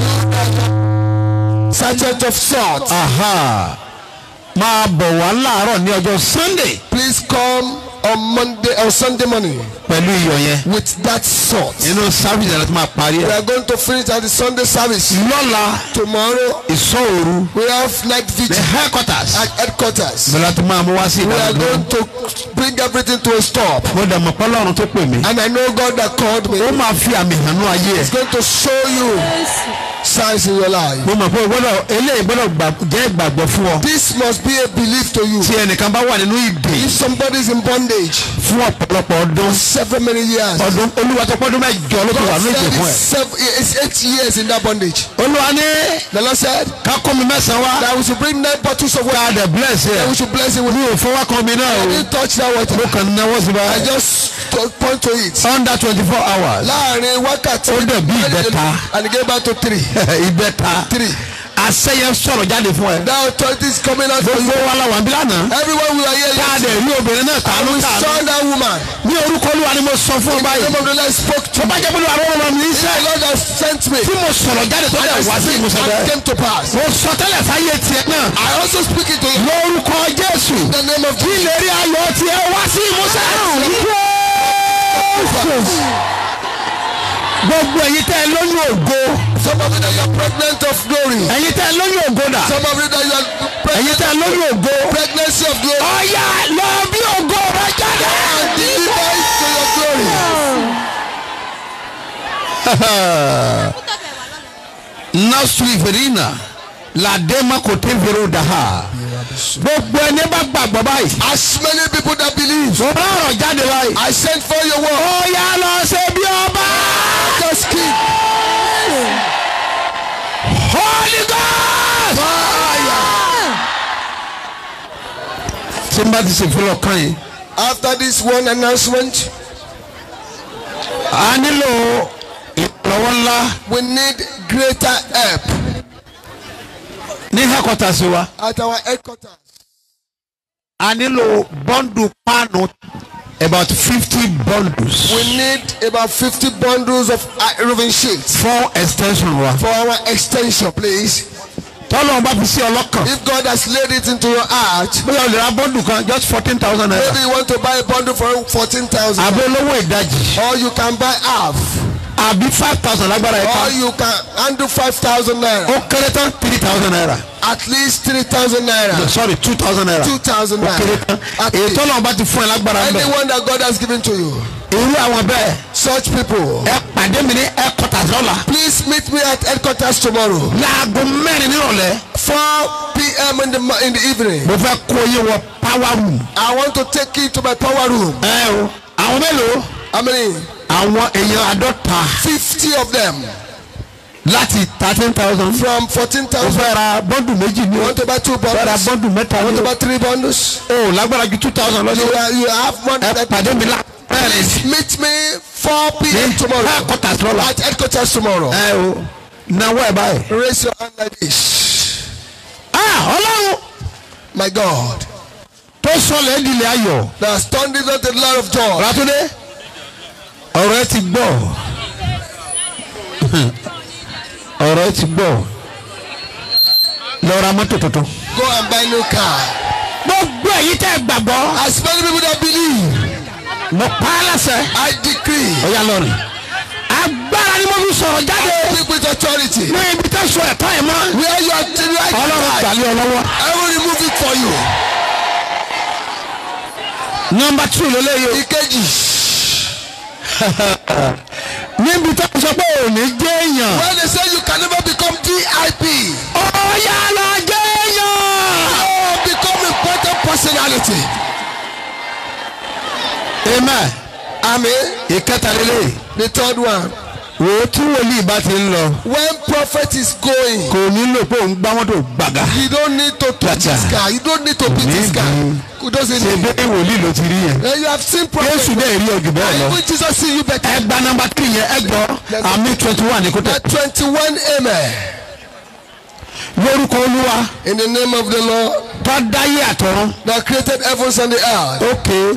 Sergeant of salt. Aha. máa bọ̀ wá láàárọ̀ ní ọjọ́ Sunday Please come on Monday or Sunday morning pẹ̀lú iyọ̀ yẹn. with that salt. nínú sáfìsì ẹ̀rọ tí máa parí We ẹ̀. are going to finish at the Sunday service. lọ́la Tomorrow ìsọ̀ òru we have night the vigil headquarters. at headquarters. bẹ́ẹ̀ tó máa mú wá sí We are ìdádúró. going to bring everything to a stop. mo dẹ̀ mọ̀ pọ́lọ́run tó pè mí. And I know God that called me ó máa fi àmì hàn ní ayé ẹ̀. is going to show you signs in your life. mo mọ̀ pé o gbọ́dọ̀ eléyìí gbọ́dọ̀ gbà- jẹ́ ìgbàgbọ́ fún ọ. This must be a belief to you. tí ẹnìkan bá wà nínú ìdè If somebody is in bondage fún ọ̀pọ̀lọpọ̀ ọdún several many years, ọdún olúwa tó pọ́dún mẹ́jọ ló ti wà God ní ìdè said fún ẹ. it's, seven, it's eight years in that bondage. olúwa ní The Lord said ká kó mi mẹ́sàn-án wá. that we should bring nine bottles of water. ká dẹ̀ bless And we ẹ̀. should bless it with mi ò fọwọ́ kan mi náà I o. didn't touch that water. mo kàn ń náwó sí I báyìí. just to- point to it. under twenty four hours. Láàrin wákàtí. Ó dẹ̀ bí ìbẹ́ta. And it gave back to three. ibẹ̀ ta. Three. àṣẹ yẹn sọ̀rọ̀ jáde fún ẹ. That authority is coming out for gbogbo you. wa la wà ń bí lánàá. Everyone will hear ká you. dẹ̀ rí obìnrin náà I tàánú will tàánú. saw that woman. ní orúkọ olúwa ni mo sọ fún ọ The báyìí. name of the Lord spoke to tó bá me. jẹ́ pé olúwa ló rán mi The iṣẹ́. Lord has sent me. tí mo sọ̀rọ̀ jáde tó And dẹ̀ I wá sí speak ìmúṣẹ and bẹ́ẹ̀. came to pass. mo sọ tẹ́lẹ̀ sáyé tiẹ̀ náà. I also speak it to you. lórúkọ jésù. In the name of kí Jesus. ìlérí ayọ̀ tiẹ̀ wá sí ìmúṣẹ. gbogbo ẹ̀yin tẹ́ ẹ lóyún ògo Some of you that you are pregnant of glory. ẹ̀yin tẹ́ ẹ lóyún ògo dà Some of you that you are ẹ̀yin pregnant tẹ́ ẹ lóyún ògo pregnancy of glory. ọ̀yà lọ bí ògo rẹ jáde. And deliver it to your glory. nursery verina ladema kote vero daha gbogbo ẹni bá gbàgbọ́ báyìí. As many people that believe, mo bá ọ̀rọ̀ jáde báyìí. I send for your word. ọ̀yà lọ ṣe bí ọba. Just keep holy god. fire. tí n bá ti ṣe fúlọ̀ kan yìí. After this one announcement, a nílò ìrànlọ́wọ́ ńlá we need greater help ní headquarters wa. at our headquarters. a nílò bọ́ndù páànù about fifty bundles We need about 50 bundles of uh, roofing sheets fún extension wa. for our extension, please. tọ́lọ́run bá fi sí ọlọ́kàn. If God has laid it into your heart, bóyá o lè ra bọ́ndù kan just fourteen thousand naira. maybe you want to buy a bundle for 14,000 àbí olówó ìdajì. or you can buy half àbí five thousand lágbára or ẹ̀ka. you can handle 5,000 naira ó kéré tán three thousand naira. at least 3,000 naira sorry two thousand naira. 2,000 ó kéré tán. naira at èyí least tọ́lọ́run bá ti fún ẹ lágbára ń bẹ̀. anyone that God has given to you irú àwọn bẹ́ẹ̀ such people ẹ pàdé mi ní headquarters lọ́la. please meet me at headquarters tomorrow láago mẹ́rin nírọ̀lẹ́. 4 p.m. in the mo- in the evening mo fẹ́ kó yé wọ power room. I want to take you to my power room ẹ o àwọn mélòó. how many àwọn èèyàn àádọ́ta 50 of them láti thirteen thousand. from o 14,000 fẹ́ ra bọ́ndù méjì ní you o. want to buy two fẹ́ ra bundles bọ́ndù mẹ́ta you want ní to o. buy three bundles o lágbára ju two thousand you, lọ́dún. are, you have money ẹ that pàdé mi la. bẹ́ẹ̀ni meet me 4 p.m. ní tomorrow headquarters lọ́la. at headquarters tomorrow ẹ o náwó ẹ báyìí. raise your hand like this ah ọlọ́run my God tó sọlẹ̀ ẹ́ dilẹ̀ ayọ̀. that has turned it into the Lord of joy Ọ̀làtúndé ọ̀rọ̀ ẹ ti gbọ́ ọ̀rọ̀ ẹ ti gbọ́ lọ ra mọ́tò tuntun. go and buy new car gbogbo èyí tẹ́ ẹ gbàgbọ́ as many people that believe mo pa á lẹ́sẹ̀ I decree ọ̀yà lọ́rùn agbára ni mo fi sọ̀rọ̀ jáde speak with authority ní ibi tẹ́ sọ ẹ̀tọ́ ẹ̀ mọ́ where you are to right ọlọ́run gbàlẹ́ ọ lọ́wọ́. I will remove it for you nọmba two lélẹ́yìí ìkejì níbi tẹ́ sọ pé òní jẹ́ èèyàn when they say you can never become DIP ọ̀yà lọ jẹ́ èèyàn. or become important personality amen amen ìkẹta lélẹ́yìí. the third one wò ó tí wòlíì bá ti ń lọ when prophet is going kò nílò pé òun gbá mọ́tò gbàgà you don't need to touch Gotcha. this guy you don't need to beat this guy who doesn't ṣe need bẹ́ẹ̀ wòlíì ló ti rí yẹn and you have seen prophet Jésù dẹ̀ rí ọjọ́ bẹ́ẹ̀ lọ even Jesus see you better ẹ gba nọmba three yẹn ẹ gbọ́ àmì twenty one ní kótó at twenty-one amen lórúkọ olúwa in the name of the Lord tó dáyé àtọ̀run that created heavens and the earth ok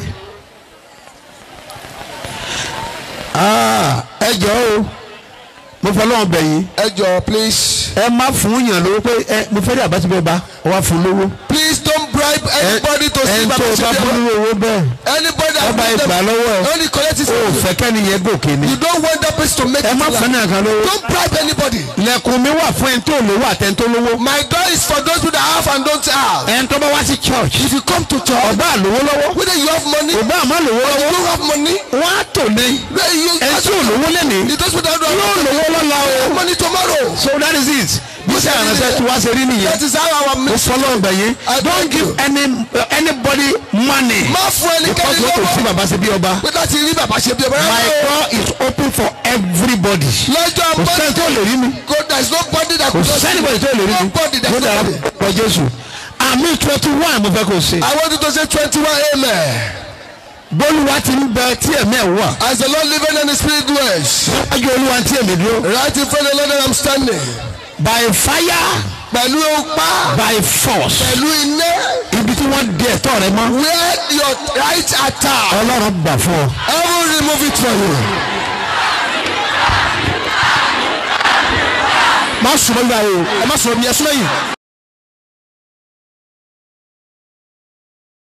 Ah, ẹ jọ o mo fẹ́ lọ́wọ́ bẹ̀ yín ẹ jọ̀ọ́ please ẹ má fún yàn lówó pé ẹ mo fẹ́ rí àbátí bẹ́ẹ̀ bá ọ wá fún lówó please don't bribe anybody to ẹ see ń tó o bá baba fún lówó bẹ́ẹ̀ anybody that ọba ìgbà lọ́wọ́ ẹ only collect his o ò fẹ́ kẹ́ni yẹn gòkè ni you don't want that person to make ẹ it má to fẹ́ life náà kan lówó. don't bribe anybody lẹ́kùn mi wà fún ẹni tó lówó àtẹni tó lówó. my door is for those who that have and don't have ẹni tó bá wá sí church. if you come to church ọba àlówó lọ́wọ́. whether you have money ọba àmọ́ lówó or you lọ́wọ́. don't have money wọ́n á tò ní. where you ẹni tí ò lówó lẹ́nìí. the those who that don't yóò have lówó lọ́la o. money tomorrow so that is it. bí sẹ́ àránṣẹ́ tí wá ṣe rí nìyẹn. that is how our o ministry fọlọ́ ọgbà yín. I don't thank give you. any uh, anybody money. má fún because ẹnikẹ́ni wọ́n kò sí lọ́wọ́ bàbá ṣe bí ọba. pé láti rí bàbá ṣe bí ọba my door is open for everybody. lọ́jọ́ kò sẹ́ni tó lè rí mi. go there is nobody that kò could sẹ́ni bọ̀dì tó lè rí mi. nobody that kó could dára pọ̀ jésù. àmì twenty one mo fẹ́ kó ṣe. I want you to say twenty-one amen bólúwa ti ń bẹ tí ẹ̀mí ẹ̀ wà. as the Lord living and the spirit dwells wájú olúwa tí èmi dúró. right in front of the Lord that I'm standing by fire pẹ̀lú ọpá by force. pẹ̀lú iná ibi tí wọ́n di ẹ̀tọ́ rẹ mọ́. where your right attack ọlọ́run gbà fún ọ. I will remove it for you. má sùn mọ́ ìgbà yìí o ẹ má sùn mọ́ bí ẹ sún lẹ́yìn.